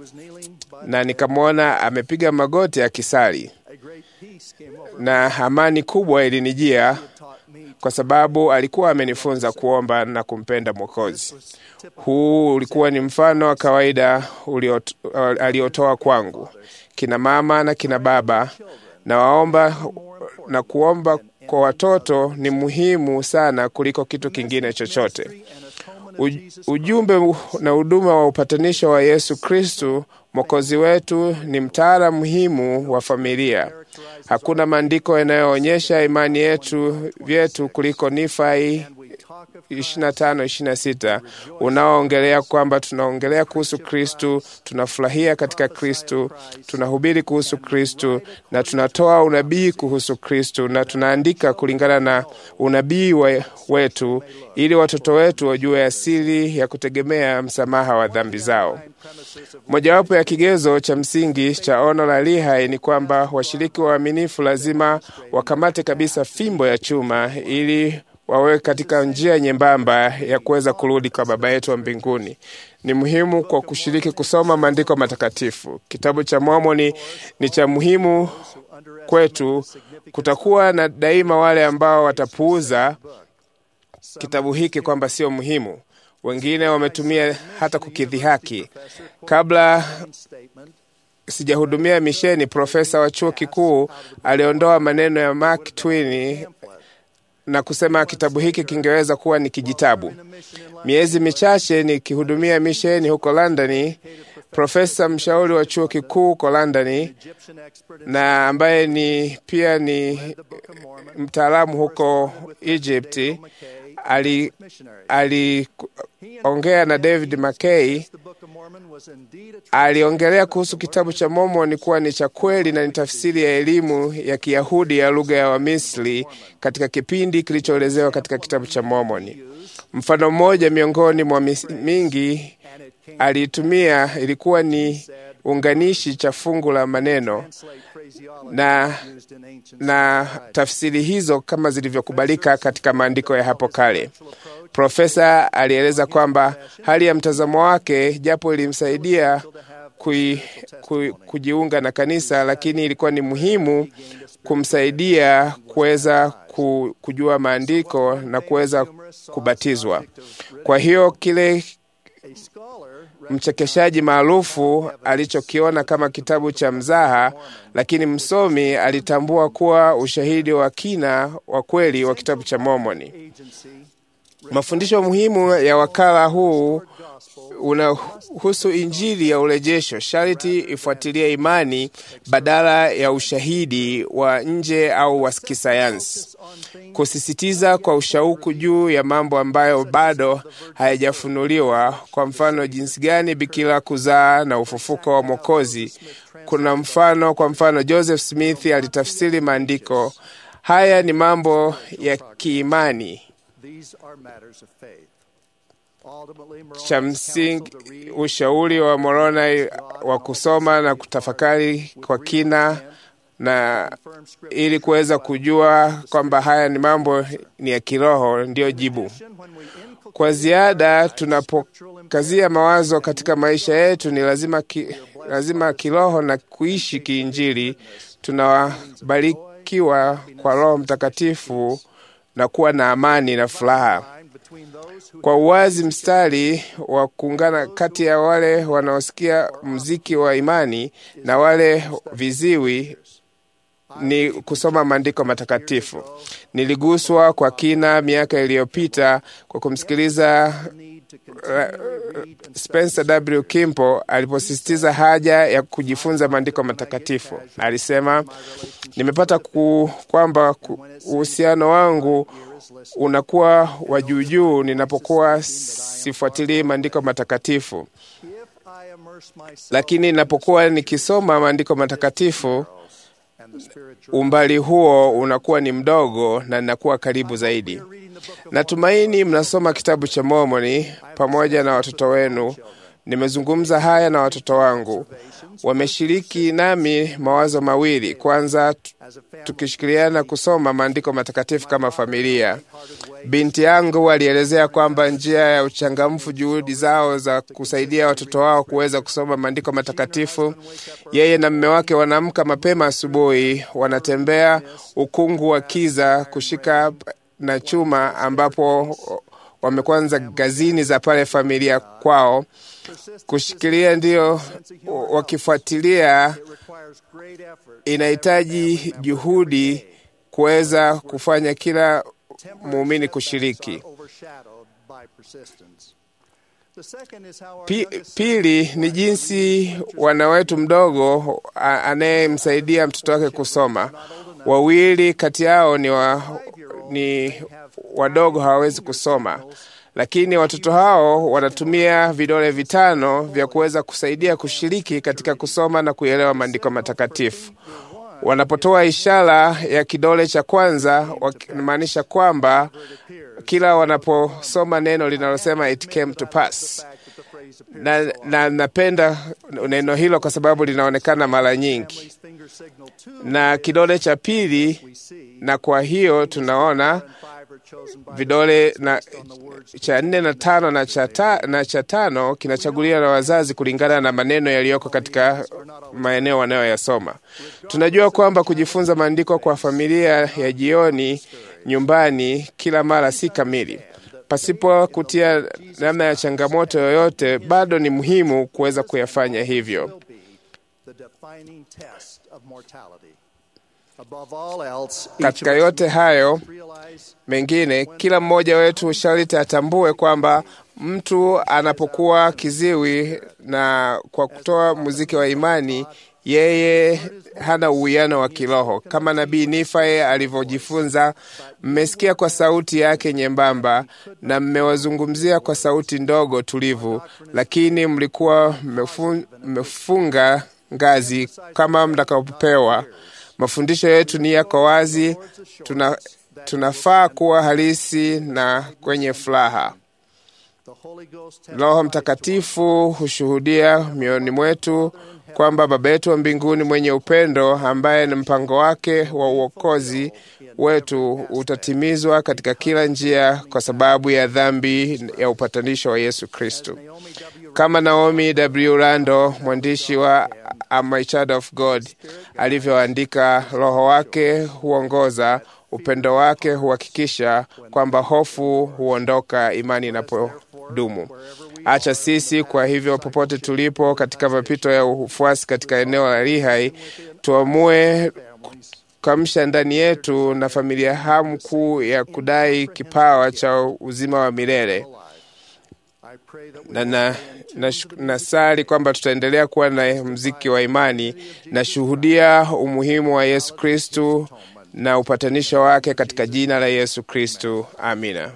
na nikamwona amepiga magoti akisali, na amani kubwa ilinijia kwa sababu alikuwa amenifunza kuomba na kumpenda Mwokozi. Huu ulikuwa ni mfano wa kawaida uliot- aliotoa kwangu. Kina mama na kina baba, na waomba na kuomba kwa watoto ni muhimu sana kuliko kitu kingine chochote. Uj- Ujumbe na huduma wa upatanisho wa Yesu Kristu Mwokozi wetu ni mtaala muhimu wa familia. Hakuna maandiko yanayoonyesha imani yetu vyetu kuliko Nifai 25 26 unaoongelea kwamba tunaongelea kuhusu Kristu, tunafurahia katika Kristu, tunahubiri kuhusu Kristu na tunatoa unabii kuhusu Kristu na tunaandika kulingana na unabii we, wetu ili watoto wetu wajue asili ya kutegemea msamaha wa dhambi zao. Mojawapo ya kigezo cha msingi cha ono la Lihai ni kwamba washiriki waaminifu lazima wakamate kabisa fimbo ya chuma ili wawe katika njia nyembamba ya kuweza kurudi kwa Baba yetu wa mbinguni. Ni muhimu kwa kushiriki kusoma maandiko matakatifu. Kitabu cha Mormoni ni cha muhimu kwetu. Kutakuwa na daima wale ambao watapuuza kitabu hiki kwamba sio muhimu. Wengine wametumia hata kukidhihaki. Kabla sijahudumia misheni, profesa wa chuo kikuu aliondoa maneno ya Mark Twain na kusema kitabu hiki kingeweza kuwa ni kijitabu. Miezi michache nikihudumia misheni huko Londoni, profesa mshauri wa chuo kikuu huko Londoni na ambaye ni pia ni mtaalamu huko Egypt ali aliongea na David McKay, aliongelea kuhusu kitabu cha Mormoni kuwa ni cha kweli na ni tafsiri ya elimu ya Kiyahudi ya lugha ya Wamisri katika kipindi kilichoelezewa katika kitabu cha Mormoni. Mfano mmoja miongoni mwa mis- mingi aliitumia ilikuwa ni unganishi cha fungu la maneno na, na tafsiri hizo kama zilivyokubalika katika maandiko ya hapo kale. Profesa alieleza kwamba hali ya mtazamo wake, japo ilimsaidia kui, kui, kujiunga na kanisa, lakini ilikuwa ni muhimu kumsaidia kuweza ku, kujua maandiko na kuweza kubatizwa. Kwa hiyo kile mchekeshaji maarufu alichokiona kama kitabu cha mzaha, lakini msomi alitambua kuwa ushahidi wa kina wa kweli wa kitabu cha Mormoni. Mafundisho muhimu ya wakala huu unahusu Injili ya urejesho. Sharti ifuatilie imani badala ya ushahidi wa nje au wa kisayansi, kusisitiza kwa ushauku juu ya mambo ambayo bado hayajafunuliwa. Kwa mfano, jinsi gani bikira kuzaa na ufufuko wa Mwokozi. Kuna mfano, kwa mfano, Joseph Smith alitafsiri maandiko haya ni mambo ya kiimani cha msingi ushauri wa Moroni wa kusoma na kutafakari kwa kina na ili kuweza kujua kwamba haya ni mambo ni ya kiroho, ndiyo jibu. Kwa ziada, tunapokazia mawazo katika maisha yetu, ni lazima, ki, lazima kiroho na kuishi kiinjili. Tunabarikiwa kwa Roho Mtakatifu na kuwa na amani na furaha kwa uwazi mstari wa kuungana kati ya wale wanaosikia mziki wa imani na wale viziwi ni kusoma maandiko matakatifu. Niliguswa kwa kina miaka iliyopita kwa kumsikiliza uh, Spencer W. Kimpo aliposisitiza haja ya kujifunza maandiko matakatifu. Alisema, nimepata ku, kwamba uhusiano wangu unakuwa wa juujuu ninapokuwa sifuatilii maandiko matakatifu, lakini ninapokuwa nikisoma maandiko matakatifu umbali huo unakuwa ni mdogo na ninakuwa karibu zaidi. Natumaini mnasoma kitabu cha Mormoni pamoja na watoto wenu. Nimezungumza haya na watoto wangu, wameshiriki nami mawazo mawili. Kwanza, tukishirikiana kusoma maandiko matakatifu kama familia. Binti yangu alielezea kwamba njia ya uchangamfu juhudi zao za kusaidia watoto wao kuweza kusoma maandiko matakatifu. Yeye na mme wake wanaamka mapema asubuhi, wanatembea ukungu wa kiza, kushika na chuma ambapo wamekwanza gazini za pale familia kwao kushikilia, ndio wakifuatilia. Inahitaji juhudi kuweza kufanya kila muumini kushiriki. Pi, pili ni jinsi wana wetu mdogo anayemsaidia mtoto wake kusoma. Wawili kati yao ni, wa, ni wadogo hawawezi kusoma, lakini watoto hao wanatumia vidole vitano vya kuweza kusaidia kushiriki katika kusoma na kuelewa maandiko matakatifu. Wanapotoa ishara ya kidole cha kwanza, wanamaanisha kwamba kila wanaposoma neno linalosema it came to pass, na, na napenda neno hilo kwa sababu linaonekana mara nyingi, na kidole cha pili, na kwa hiyo tunaona vidole na cha nne na tano na cha, ta, na cha tano kinachaguliwa na wazazi kulingana na maneno yaliyoko katika maeneo wanayoyasoma. Tunajua kwamba kujifunza maandiko kwa familia ya jioni nyumbani kila mara si kamili. Pasipo kutia namna ya changamoto yoyote, bado ni muhimu kuweza kuyafanya hivyo. Katika yote hayo mengine, kila mmoja wetu sharti atambue kwamba mtu anapokuwa kiziwi na kwa kutoa muziki wa imani, yeye hana uwiano wa kiroho kama nabii Nifae alivyojifunza. Mmesikia kwa sauti yake nyembamba na mmewazungumzia kwa sauti ndogo tulivu, lakini mlikuwa mmefunga ngazi kama mtakapopewa. Mafundisho yetu ni yako wazi, tuna, tunafaa kuwa halisi na kwenye furaha. Roho Mtakatifu hushuhudia mioyoni mwetu kwamba Baba yetu wa mbinguni mwenye upendo, ambaye ni mpango wake wa uokozi wetu utatimizwa katika kila njia kwa sababu ya dhambi ya upatanisho wa Yesu Kristo. Kama Naomi W. Rando, mwandishi wa Am I Child of God, alivyoandika, Roho wake huongoza, upendo wake huhakikisha kwamba hofu huondoka, imani inapodumu. Acha sisi kwa hivyo, popote tulipo katika mapito ya ufuasi katika eneo la Lihai, tuamue kuamsha ndani yetu na familia hamu kuu ya kudai kipawa cha uzima wa milele na, na, na, nasali kwamba tutaendelea kuwa na mziki wa imani na shuhudia umuhimu wa Yesu Kristu na upatanisho wake katika jina la Yesu Kristu, amina.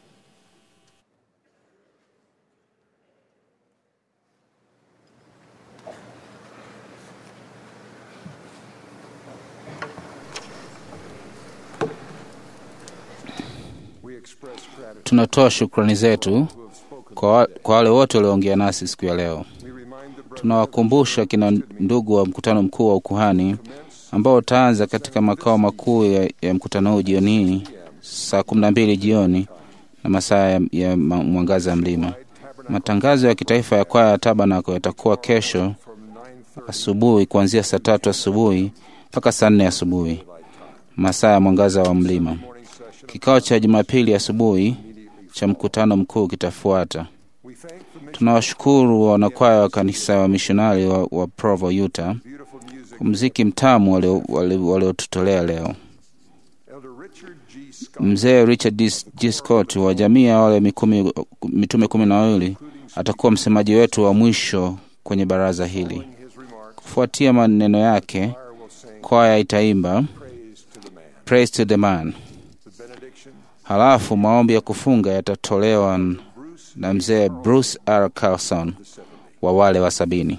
Tunatoa shukrani zetu kwa, kwa wale wote walioongea nasi siku ya leo. Tunawakumbusha kina ndugu wa mkutano mkuu wa ukuhani ambao utaanza katika makao makuu ya, ya mkutano huu jioni hii saa kumi na mbili jioni na masaa ya, ya mwangaza ya mlima. Matangazo ya kitaifa ya kwaya ya Tabanako yatakuwa kesho asubuhi kuanzia saa tatu asubuhi mpaka saa nne asubuhi masaa ya mwangaza wa mlima. Kikao cha Jumapili asubuhi cha mkutano mkuu kitafuata. Tunawashukuru wanakwaya wa kanisa wa mishonari wa, wa Provo, Utah kwa mziki mtamu waliotutolea leo. Mzee Richard D. G. Scott wa jamii ya wale mikumi, mitume kumi na wawili atakuwa msemaji wetu wa mwisho kwenye baraza hili. Kufuatia maneno yake, kwaya itaimba Praise to the man. Halafu maombi ya kufunga yatatolewa na mzee Bruce R. Carlson wa wale wa sabini.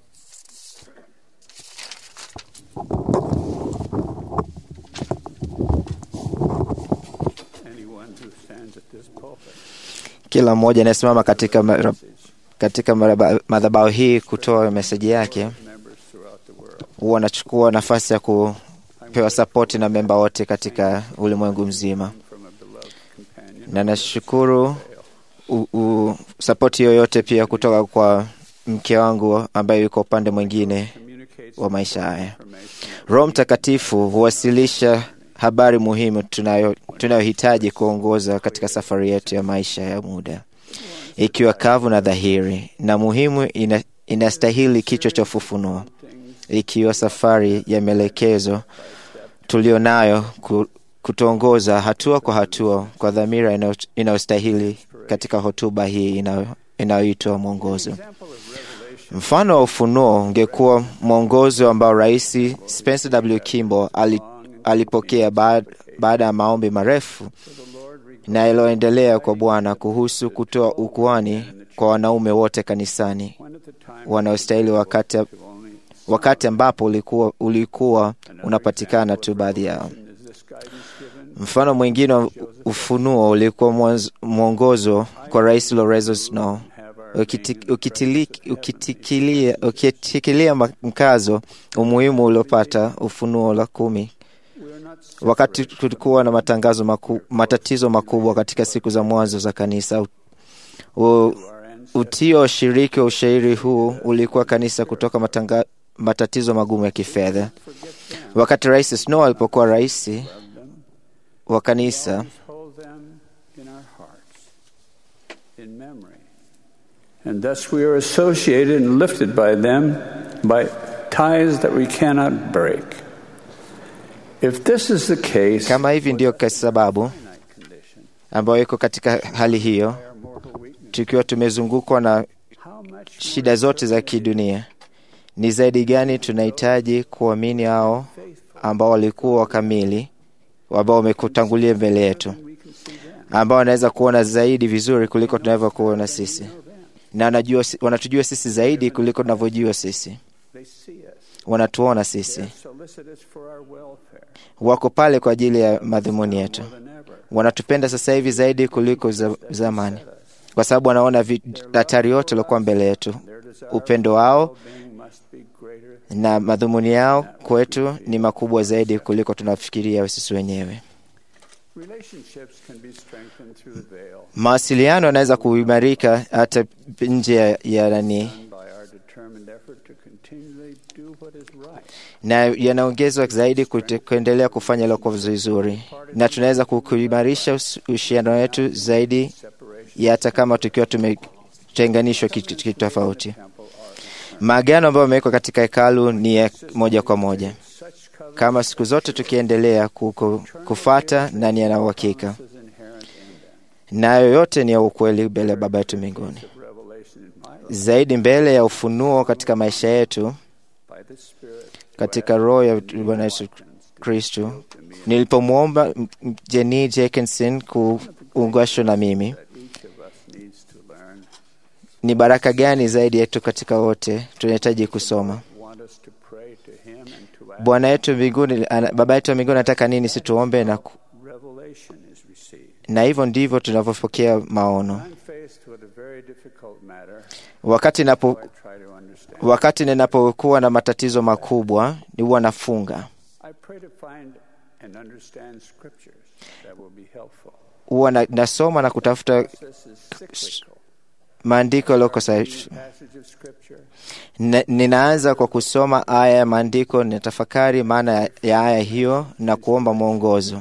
Kila mmoja anayesimama katika, mara, katika madhabahu hii kutoa meseji yake huwa anachukua nafasi ya kupewa sapoti na memba wote katika ulimwengu mzima, na nashukuru sapoti yoyote pia kutoka kwa mke wangu ambaye yuko upande mwingine wa maisha haya. Roho Mtakatifu huwasilisha habari muhimu tunayo tunayohitaji kuongoza katika safari yetu ya maisha ya muda, ikiwa kavu na dhahiri na muhimu, ina, inastahili kichwa cha ufufunuo, ikiwa safari ya maelekezo tulio nayo ku- kutuongoza hatua kwa hatua kwa dhamira inayo- inayostahili katika hotuba hii inayo- inayoitwa mwongozo. Mfano wa ufunuo ungekuwa mwongozo ambao Rais Spencer W. Kimball ali, alipokea baada, baada ya maombi marefu na yaliyoendelea kwa Bwana kuhusu kutoa ukuani kwa wanaume wote kanisani wanaostahili wakati, wakati ambapo ulikuwa, ulikuwa unapatikana tu baadhi yao. Mfano mwingine wa ufunuo ulikuwa mwanzo- mwongozo kwa Rais Lorenzo Snow ukiti- ukitili- ukitikilia ukitikilia ma- mkazo umuhimu uliopata ufunuo la kumi wakati kulikuwa na matangazo maku, matatizo makubwa katika siku za mwanzo za kanisa. U, utio ushiriki wa ushairi huu ulikuwa kanisa kutoka matanga, matatizo magumu ya kifedha. Wakati Rais Snow alipokuwa rais wa kanisa, hold them in our hearts, in memory. And thus we are associated and lifted by them by ties that we cannot break. If this is the case, kama hivi ndiyo kwa sababu ambayo iko katika hali hiyo, tukiwa tumezungukwa na shida zote za kidunia, ni zaidi gani tunahitaji kuamini hao ambao walikuwa wakamili, ambao wamekutangulia mbele yetu, ambao wanaweza kuona zaidi vizuri kuliko tunavyokuona sisi, na wanajua, wanatujua sisi zaidi kuliko tunavyojua sisi, they see us. wanatuona sisi, They're solicitous for our welfare. wako pale kwa ajili ya madhumuni yetu, wanatupenda sasa hivi zaidi kuliko za, zamani, kwa sababu wanaona vi- hatari yote iliokuwa mbele yetu. Upendo wao Must be greater. na madhumuni yao kwetu ni makubwa zaidi kuliko tunafikiria sisi wenyewe. Relationships can be strengthened through the veil Mawasiliano yanaweza kuimarika hata nje ya- ya nani, by our determined effort to continually do what is right. na yanaongezwa zaidi kute- kuendelea kufanya iliokuwa vizuri, na tunaweza ku- kuimarisha us- uhusiano wetu zaidi ya hata kama tukiwa tumetenganishwa kitu kitu tofauti. Maagano ambayo yamewekwa katika hekalu ni ya moja kwa moja, kama siku zote tukiendelea ku- ku- kufata na ni yana uhakika, nayo yote ni ya ukweli mbele ya Baba yetu mbinguni, zaidi mbele ya ufunuo katika maisha yetu By the Spirit, katika roho ya Bwana Yesu Kristu. Nilipomwomba m- m- Jenny Jenkinson kuungashwa na mimi, each of us needs to learn. ni baraka gani zaidi yetu katika wote tunahitaji kusoma. Want us to pray to Him and to ask. Bwana yetu mbinguni, ana- Baba yetu wa mbinguni anataka nini situombe na, ku- Revelation is received. na hivyo ndivyo tunavyopokea maono. I'm faced with a very difficult matter. Wakati napo, I try to understand. wakati ninapokuwa na matatizo makubwa, ni huwa nafunga, I pray to find and understand scriptures that will be helpful. huwa na, nasoma na kutafuta This is cyclical. maandiko yaliyoko sahihi. Passage of scripture. Nina- Ninaanza kwa kusoma aya ya maandiko, ninatafakari maana ya- ya aya hiyo na kuomba mwongozo.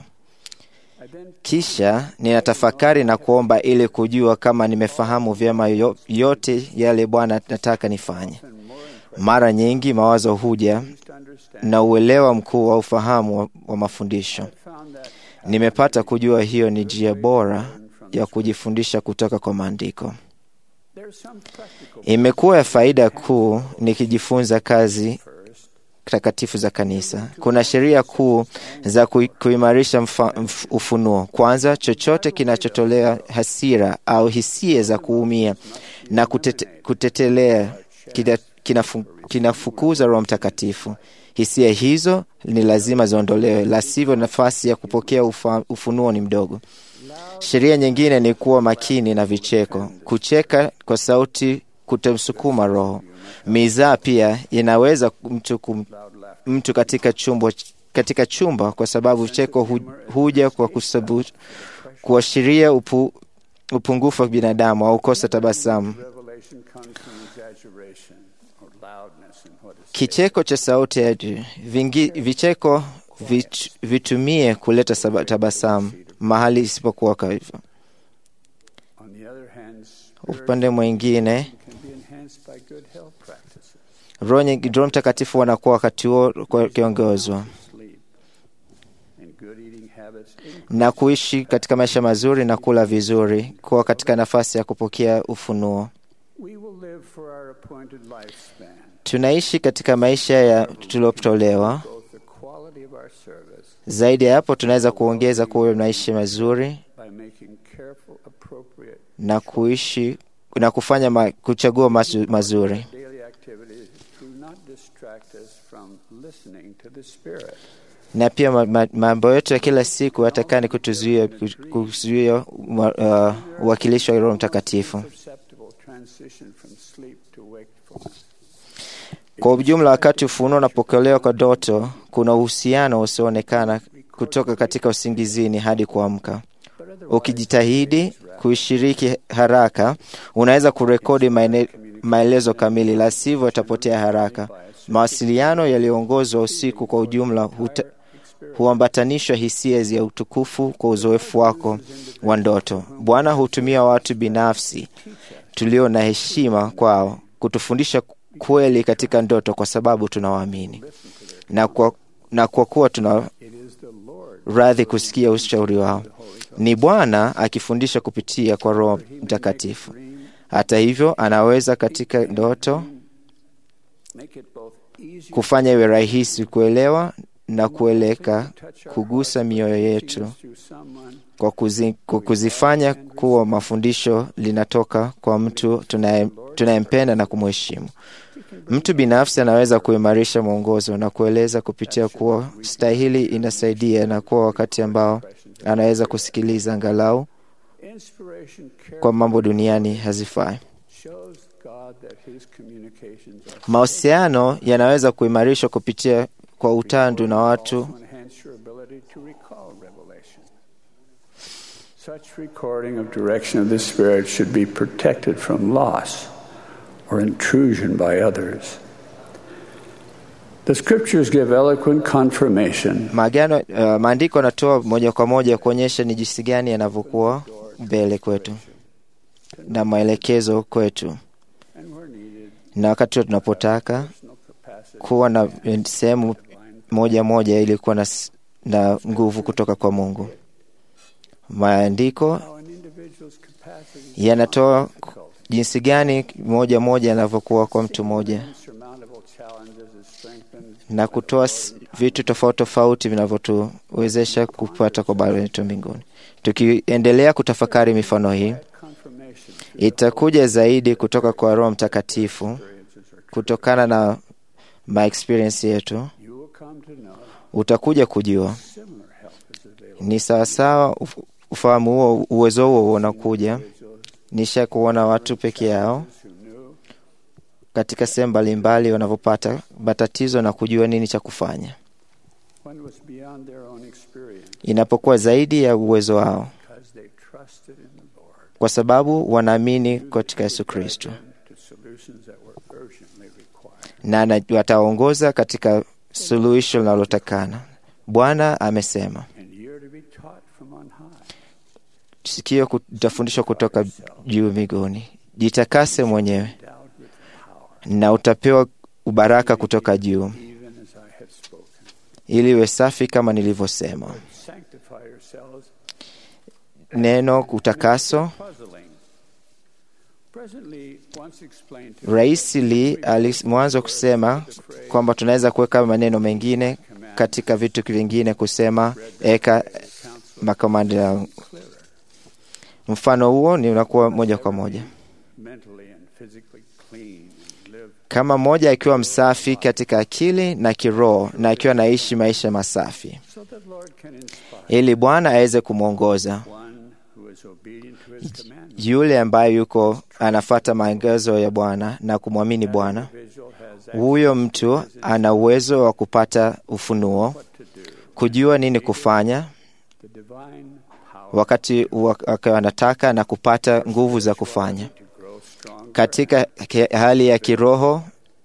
Kisha ninatafakari na kuomba ili kujua kama nimefahamu vyema yo- yote yale Bwana nataka nifanye. Mara nyingi mawazo huja na uelewa mkuu wa ufahamu wa, wa mafundisho. Nimepata kujua hiyo ni njia bora ya kujifundisha kutoka kwa maandiko. There's some practical Imekuwa ya faida kuu nikijifunza kazi takatifu za kanisa. Kuna sheria kuu za kui- kuimarisha mfa- mf- ufunuo. Kwanza, chochote kinachotolea hasira au hisia za kuumia na kutete, kutetelea kina- kinafu, kinafukuza Roho Mtakatifu. Hisia hizo ni lazima ziondolewe, la sivyo nafasi ya kupokea ufa, ufunuo ni mdogo. Sheria nyingine ni kuwa makini na vicheko. Kucheka kwa sauti kutomsukuma roho. Mizaa pia inaweza mtu, kum, mtu katika chumba, katika chumba kwa sababu cheko hu, huja kwa kusabu, kuashiria upu, upungufu wa binadamu au kosa tabasamu. revelation comes from exaggeration or loudness in what is Kicheko cha sauti ya juu. Vingi, vicheko Vit, vitumie kuleta saba- tabasamu mahali isipokuwa kwa hivyo. On the other hand, Upande mwingine, can be enhanced by good health practices. Roho nyingi- Roho Mtakatifu wanakuwa wakati huo kwa- kiongozwa Sleep and good eating habits na kuishi katika maisha mazuri na kula vizuri, kuwa katika nafasi ya kupokea ufunuo. We will live for our appointed lifespan. Tunaishi katika maisha ya tuliotolewa. Both the quality of our service Zaidi ya hapo, tunaweza kuongeza kuwa maisha mazuri by making careful, appropriate na kuishi na kufanya ma, kuchagua mazu, mazuri daily activities do not distract us from listening to the Spirit. na pia ma- ma- mambo yetu ya kila siku hatakani kutuzuia ku- kuzuia ma- uh, uwakilishi wa Roho Mtakatifu. Perceptible transition from sleep to wakefulness. Kwa ujumla, wakati ufunuo unapokelewa kwa ndoto, kuna uhusiano usioonekana kutoka katika usingizini hadi kuamka. Ukijitahidi kuishiriki haraka, unaweza kurekodi maene- maelezo kamili, la sivyo itapotea haraka. Mawasiliano yaliyoongozwa usiku kwa ujumla huta, huambatanishwa hisia ya utukufu kwa uzoefu wako wa ndoto. Bwana hutumia watu binafsi tulio na heshima kwao kutufundisha kweli katika ndoto, kwa sababu tunawaamini na kwa, na kwa kuwa tuna radhi kusikia ushauri wao. Ni Bwana akifundisha kupitia kwa Roho Mtakatifu. Hata hivyo, anaweza katika ndoto Make it both easy kufanya iwe rahisi kuelewa na kueleka, kugusa mioyo yetu through someone kwa, kuzi, kwa kuzifanya kuwa mafundisho linatoka kwa mtu tunaye- tunayempenda na kumheshimu. Mtu binafsi anaweza kuimarisha mwongozo na kueleza kupitia kuwa stahili inasaidia na kuwa wakati ambao anaweza kusikiliza angalau inspiration kwa mambo duniani hazifai. shows God that his communications are Mahusiano yanaweza kuimarishwa kupitia kwa utandu na watu to enhance your ability to recall revelation. Such recording of direction of the Spirit should be protected from loss or intrusion by others. The scriptures give eloquent confirmation Maagano, uh, maandiko yanatoa moja kwa moja kuonyesha ni jinsi gani yanavyokuwa mbele kwetu na maelekezo kwetu, and where needed, na wakati tunapotaka kuwa na sehemu moja moja ili kuwa na, s- na nguvu kutoka kwa Mungu. Maandiko how an individual's capacities yanatoa jinsi gani moja moja yanavyokuwa kwa mtu mmoja insurmountable challenges is strengthened na kutoa s- vitu tofauti tofauti vinavyotuwezesha kupata kwa Baba yetu mbinguni. Tukiendelea kutafakari mifano hii, confirmation itakuja zaidi kutoka kwa Roho Mtakatifu kutokana na my experience yetu. you will come to know Utakuja kujua similar help is available. ni sawasawa, uf- ufahamu huo, uwezo huo unakuja. Nisha kuona watu peke yao who knew katika sehemu mbalimbali wanavyopata matatizo na kujua nini cha kufanya when it was beyond their own experience inapokuwa zaidi ya uwezo wao, because they trusted in the Lord kwa sababu wanaamini katika Yesu Kristo to solutions that were urgently required. na ana- wataongoza katika suluhisho linalotakana. Bwana amesema, And you're to be taught from on high. sikio utafundishwa kutoka juu mbinguni, jitakase mwenyewe endowed with power, na utapewa ubaraka kutoka juu, even as I have spoken. ili iwe safi kama nilivyosema. Sanctify yourselves. Neno utakaso. Puzzling. President Lee once explained to Rais Lee alimwanzo kusema kwamba tunaweza kuweka maneno mengine katika vitu vingine, kusema eka makomando ya mfano huo ni unakuwa moja kwa moja mentally and physically clean and live kama mmoja akiwa msafi katika akili na kiroho na akiwa anaishi maisha masafi, so that Lord can inspire ili Bwana aweze kumwongoza one who is obedient to his commandments. yule ambaye yuko anafata maagizo ya Bwana na kumwamini Bwana. Individual has Huyo mtu ana uwezo wa kupata ufunuo, what to do. kujua nini kufanya The divine power wakati wak- anataka na kupata nguvu za kufanya to grow strong katika ki- hali ya kiroho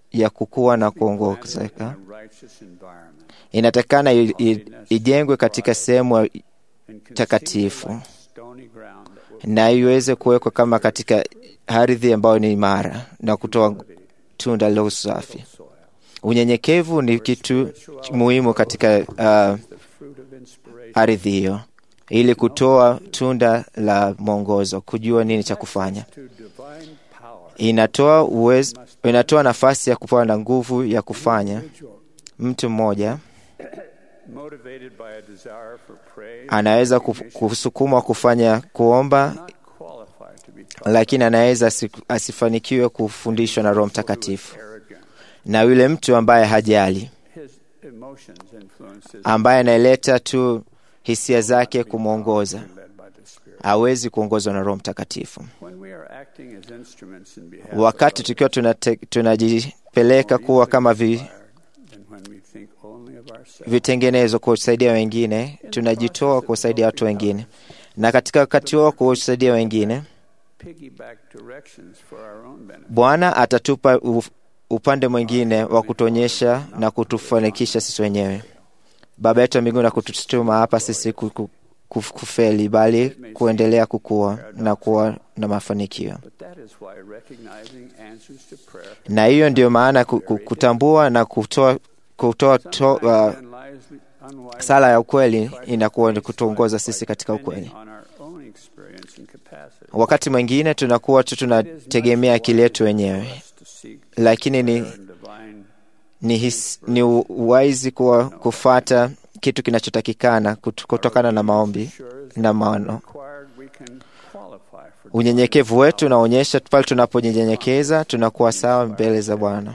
ya kukua na kuongezeka a righteous environment inatakikana i- i- ijengwe katika sehemu and takatifu like stony ground that will na iweze kuwekwa kama katika ardhi ambayo ni imara na kutoa tunda la usafi. Unyenyekevu ni kitu muhimu katika uh, the fruit of inspiration. ardhi hiyo, ili kutoa tunda la mwongozo, kujua nini cha kufanya. To divine power, Inatoa uwezo, inatoa nafasi ya kupewa na nguvu ya kufanya. Mtu mmoja motivated by a desire for praise, anaweza kuf- kusukumwa kufanya kuomba, not qualified to be taught, lakini anaweza asi- asifanikiwe kufundishwa na Roho Mtakatifu. arrogant. Na yule mtu ambaye hajali, His emotions influence his ambaye analeta tu hisia zake kumwongoza, led by the Spirit. hawezi kuongozwa na Roho Mtakatifu. When we are acting as instruments in behalf Wakati of tukiwa tunate- tunajipeleka kuwa kama vi, others, and when we think only of ourselves, vitengenezo kusaidia wengine, tunajitoa kusaidia watu wengine, na katika wakati huo kusaidia wengine, piggyback directions for our own benefit. Bwana atatupa u- upande mwingine wa kutuonyesha na kutufanikisha sisi wenyewe. Baba yetu wa mbinguni akututuma hapa sisi ku- ku- kuf- kufeli, bali kuendelea kukua na kuwa na mafanikio. But that is why recognizing answers to prayer Na hiyo ndio maana ku- ku- kutambua na kutoa, kutoa to, uh, unwisely, unwisely sala ya ukweli inakuwa ni kutuongoza sisi katika ukweli. on our own experience and capacity. Wakati mwingine tunakuwa tu tunategemea akili yetu wenyewe, to seek lakini ni, prayer and divine ni, his, ni uwaizi kuwa kufata kitu kinachotakikana kut- kutokana na maombi na maono. required we can qualify for Unyenyekevu wetu unaonyesha pale tunapojinyenyekeza tunakuwa sawa mbele za Bwana.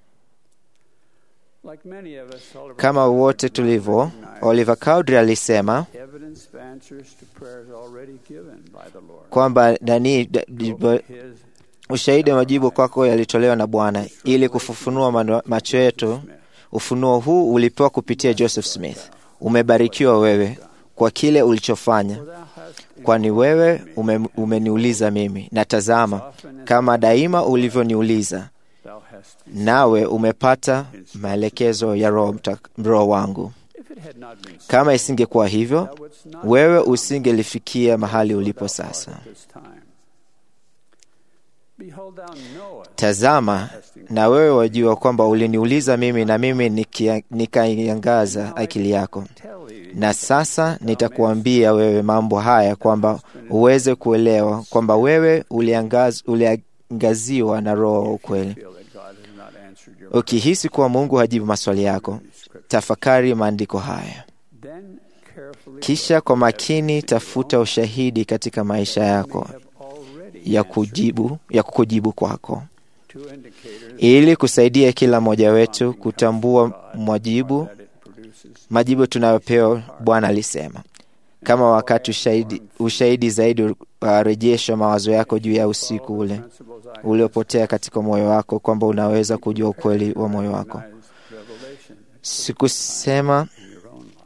like many of us Oliver Kama wote tulivyo, Oliver Cowdery alisema evidence of answers to prayers already given by the Lord. kwamba nani da- His ushahidi wa majibu kwako yalitolewa na Bwana ili kufufunua mano- macho yetu. Ufunuo huu ulipewa kupitia Joseph Smith. Umebarikiwa wewe kwa kile ulichofanya, kwani wewe ume, umeniuliza mimi, na tazama, kama daima ulivyoniuliza, thou hast nawe umepata maelekezo ya Roho Mta- Roho wangu. if it had not been so, Kama isingekuwa hivyo, wewe usingelifikia mahali ulipo sasa. at this time. Behold thou knowest Tazama, na wewe wajua kwamba uliniuliza mimi, na mimi nikia- nikaiangaza akili yako. tell thee Na sasa nitakuambia wewe mambo haya, kwamba uweze kuelewa kwamba wewe uliangaz, uliangaziwa na Roho wa ukweli. feel that God has not answered your Ukihisi kuwa Mungu hajibu maswali yako, tafakari maandiko haya, then carefully kisha kwa makini tafuta ushahidi katika maisha yako have already ya kujibu ya kukujibu kwako two indicators ili kusaidia kila mmoja wetu kutambua mwajibu that it produces majibu tunayopewa. Bwana alisema kama wakati ushahidi, ushahidi zaidi warejeshwa mawazo yako juu ya usiku ule principles I uliopotea katika moyo wako, kwamba unaweza kujua ukweli wa moyo wako. recognize revelation Sikusema in your own life.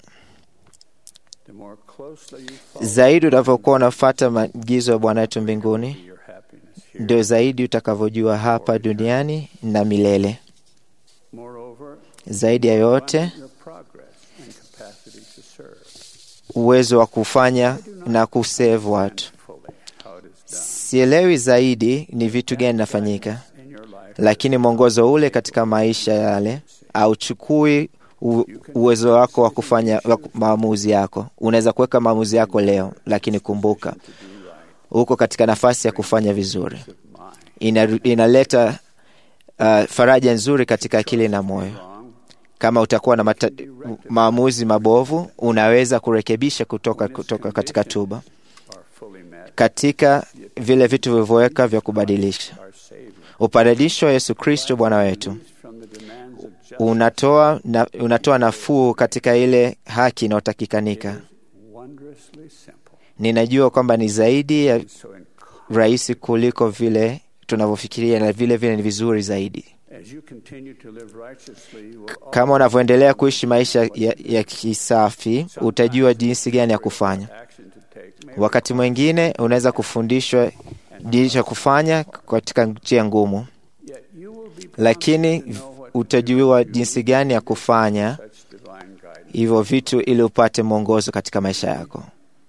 The more closely you follow zaidi unavyokuwa unafuata maagizo ya Bwana wetu mbinguni, your happiness here. ndio zaidi utakavyojua hapa duniani na milele. Moreover, Zaidi ya yote, your progress and capacity to serve uwezo wa kufanya na kusave watu. fully how it is done Sielewi zaidi ni vitu gani nafanyika, in your life. lakini mwongozo ule katika maisha yale auchukui u- uwezo wako wa kufanya wa ku- maamuzi yako. Unaweza kuweka maamuzi yako leo, lakini kumbuka uko katika nafasi ya kufanya vizuri. Ina, inaleta uh, faraja nzuri katika akili na moyo. Kama utakuwa na mata, maamuzi mabovu, unaweza kurekebisha kutoka, kutoka katika tuba are fully met katika vile vitu vilivyoweka vya kubadilisha. our Savior Upadilisho wa Yesu Kristo Bwana wetu from the demands of justice unatoa, na, unatoa nafuu katika ile haki inayotakikanika. wondrously simple. Ninajua kwamba ni zaidi ya So in, rahisi kuliko vile tunavyofikiria na vile vile ni vizuri zaidi. as you continue to live righteously, you will Kama unavyoendelea kuishi maisha ya, ya kisafi, utajua jinsi gani ya kufanya. action to take may Wakati mwingine unaweza kufundishwa jinsi ya kufanya katika njia ngumu, yet you will be lakini utajua jinsi gani ya kufanya hivyo vitu ili upate mwongozo katika maisha yako.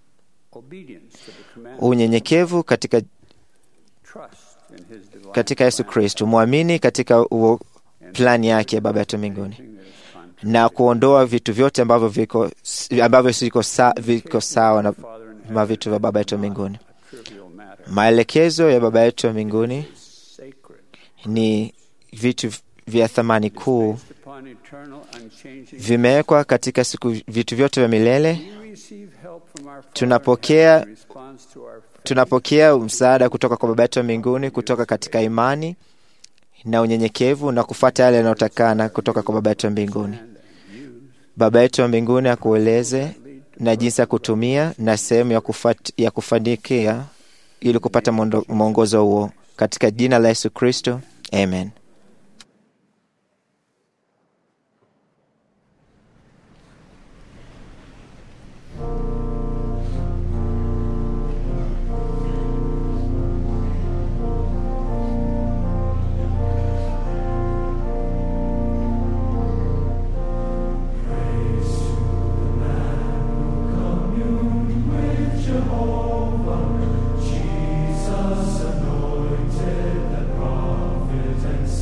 Unyenyekevu katika, katika Yesu Kristo, mwamini katika uo plani yake ya Baba yetu mbinguni na kuondoa vitu vyote ambavyo viko ambavyo siko sa, viko sawa na ma vitu vya Baba yetu mbinguni. Maelekezo ya Baba yetu wa mbinguni ni vitu vya thamani kuu, vimewekwa katika siku, vitu vyote vya milele. Tunapokea, tunapokea msaada kutoka kwa Baba yetu wa mbinguni kutoka katika imani na unyenyekevu na kufuata yale yanayotakana kutoka kwa Baba yetu wa mbinguni. Baba yetu wa mbinguni akueleze na jinsi ya kutumia na sehemu ya, kufat, ya kufanikia ili kupata mwongozo huo katika jina la Yesu Kristo, amen. Jesus anointed the prophet and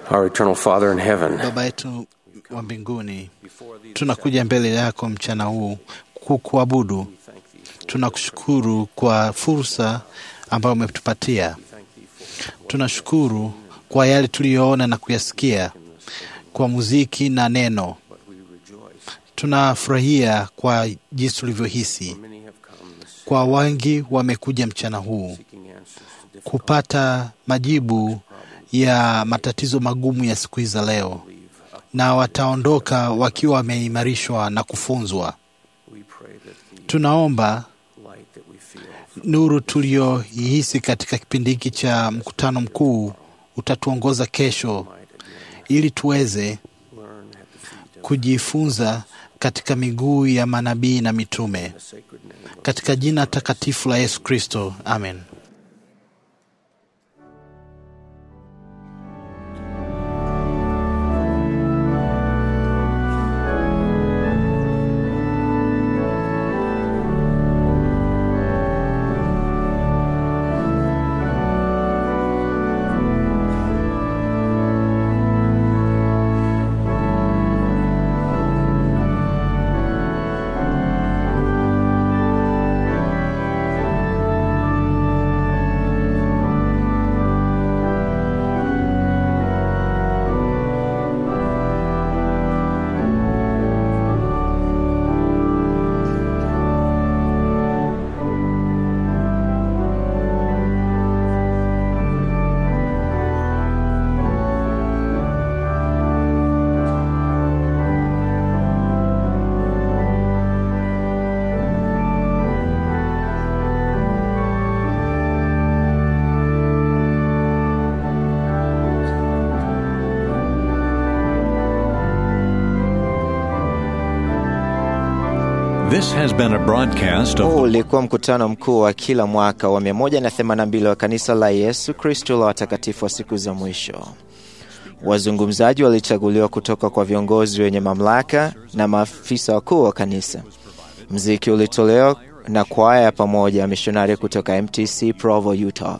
Our eternal Father in heaven, Baba yetu wa mbinguni, tunakuja mbele yako mchana huu kukuabudu. Tunakushukuru kwa fursa ambayo umetupatia. Tunashukuru kwa yale tuliyoona na kuyasikia kwa muziki na neno. Tunafurahia kwa jinsi tulivyohisi. Kwa wengi wamekuja mchana huu kupata majibu ya matatizo magumu ya siku hizi za leo, na wataondoka wakiwa wameimarishwa na kufunzwa. Tunaomba nuru tuliyoihisi katika kipindi hiki cha mkutano mkuu utatuongoza kesho, ili tuweze kujifunza katika miguu ya manabii na mitume, katika jina takatifu la Yesu Kristo, amen. This has been a broadcast of Huu ulikuwa mkutano mkuu wa kila mwaka wa 182 wa kanisa la Yesu Kristo la watakatifu wa siku za mwisho. Wazungumzaji walichaguliwa kutoka kwa viongozi wenye mamlaka na maafisa wakuu wa kanisa. Mziki ulitolewa na kwaya ya pamoja ya mishonari kutoka MTC Provo, Utah.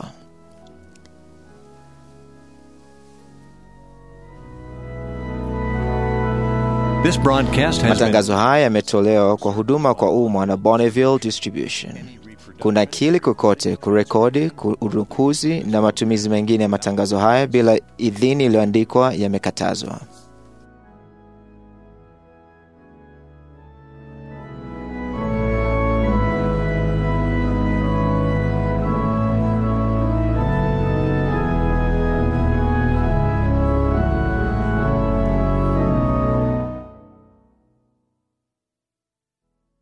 this broadcast has been Matangazo haya yametolewa kwa huduma kwa umma na Bonneville Distribution. Kuna kili kokote kurekodi, urukuzi na matumizi mengine ya matangazo haya bila idhini iliyoandikwa yamekatazwa.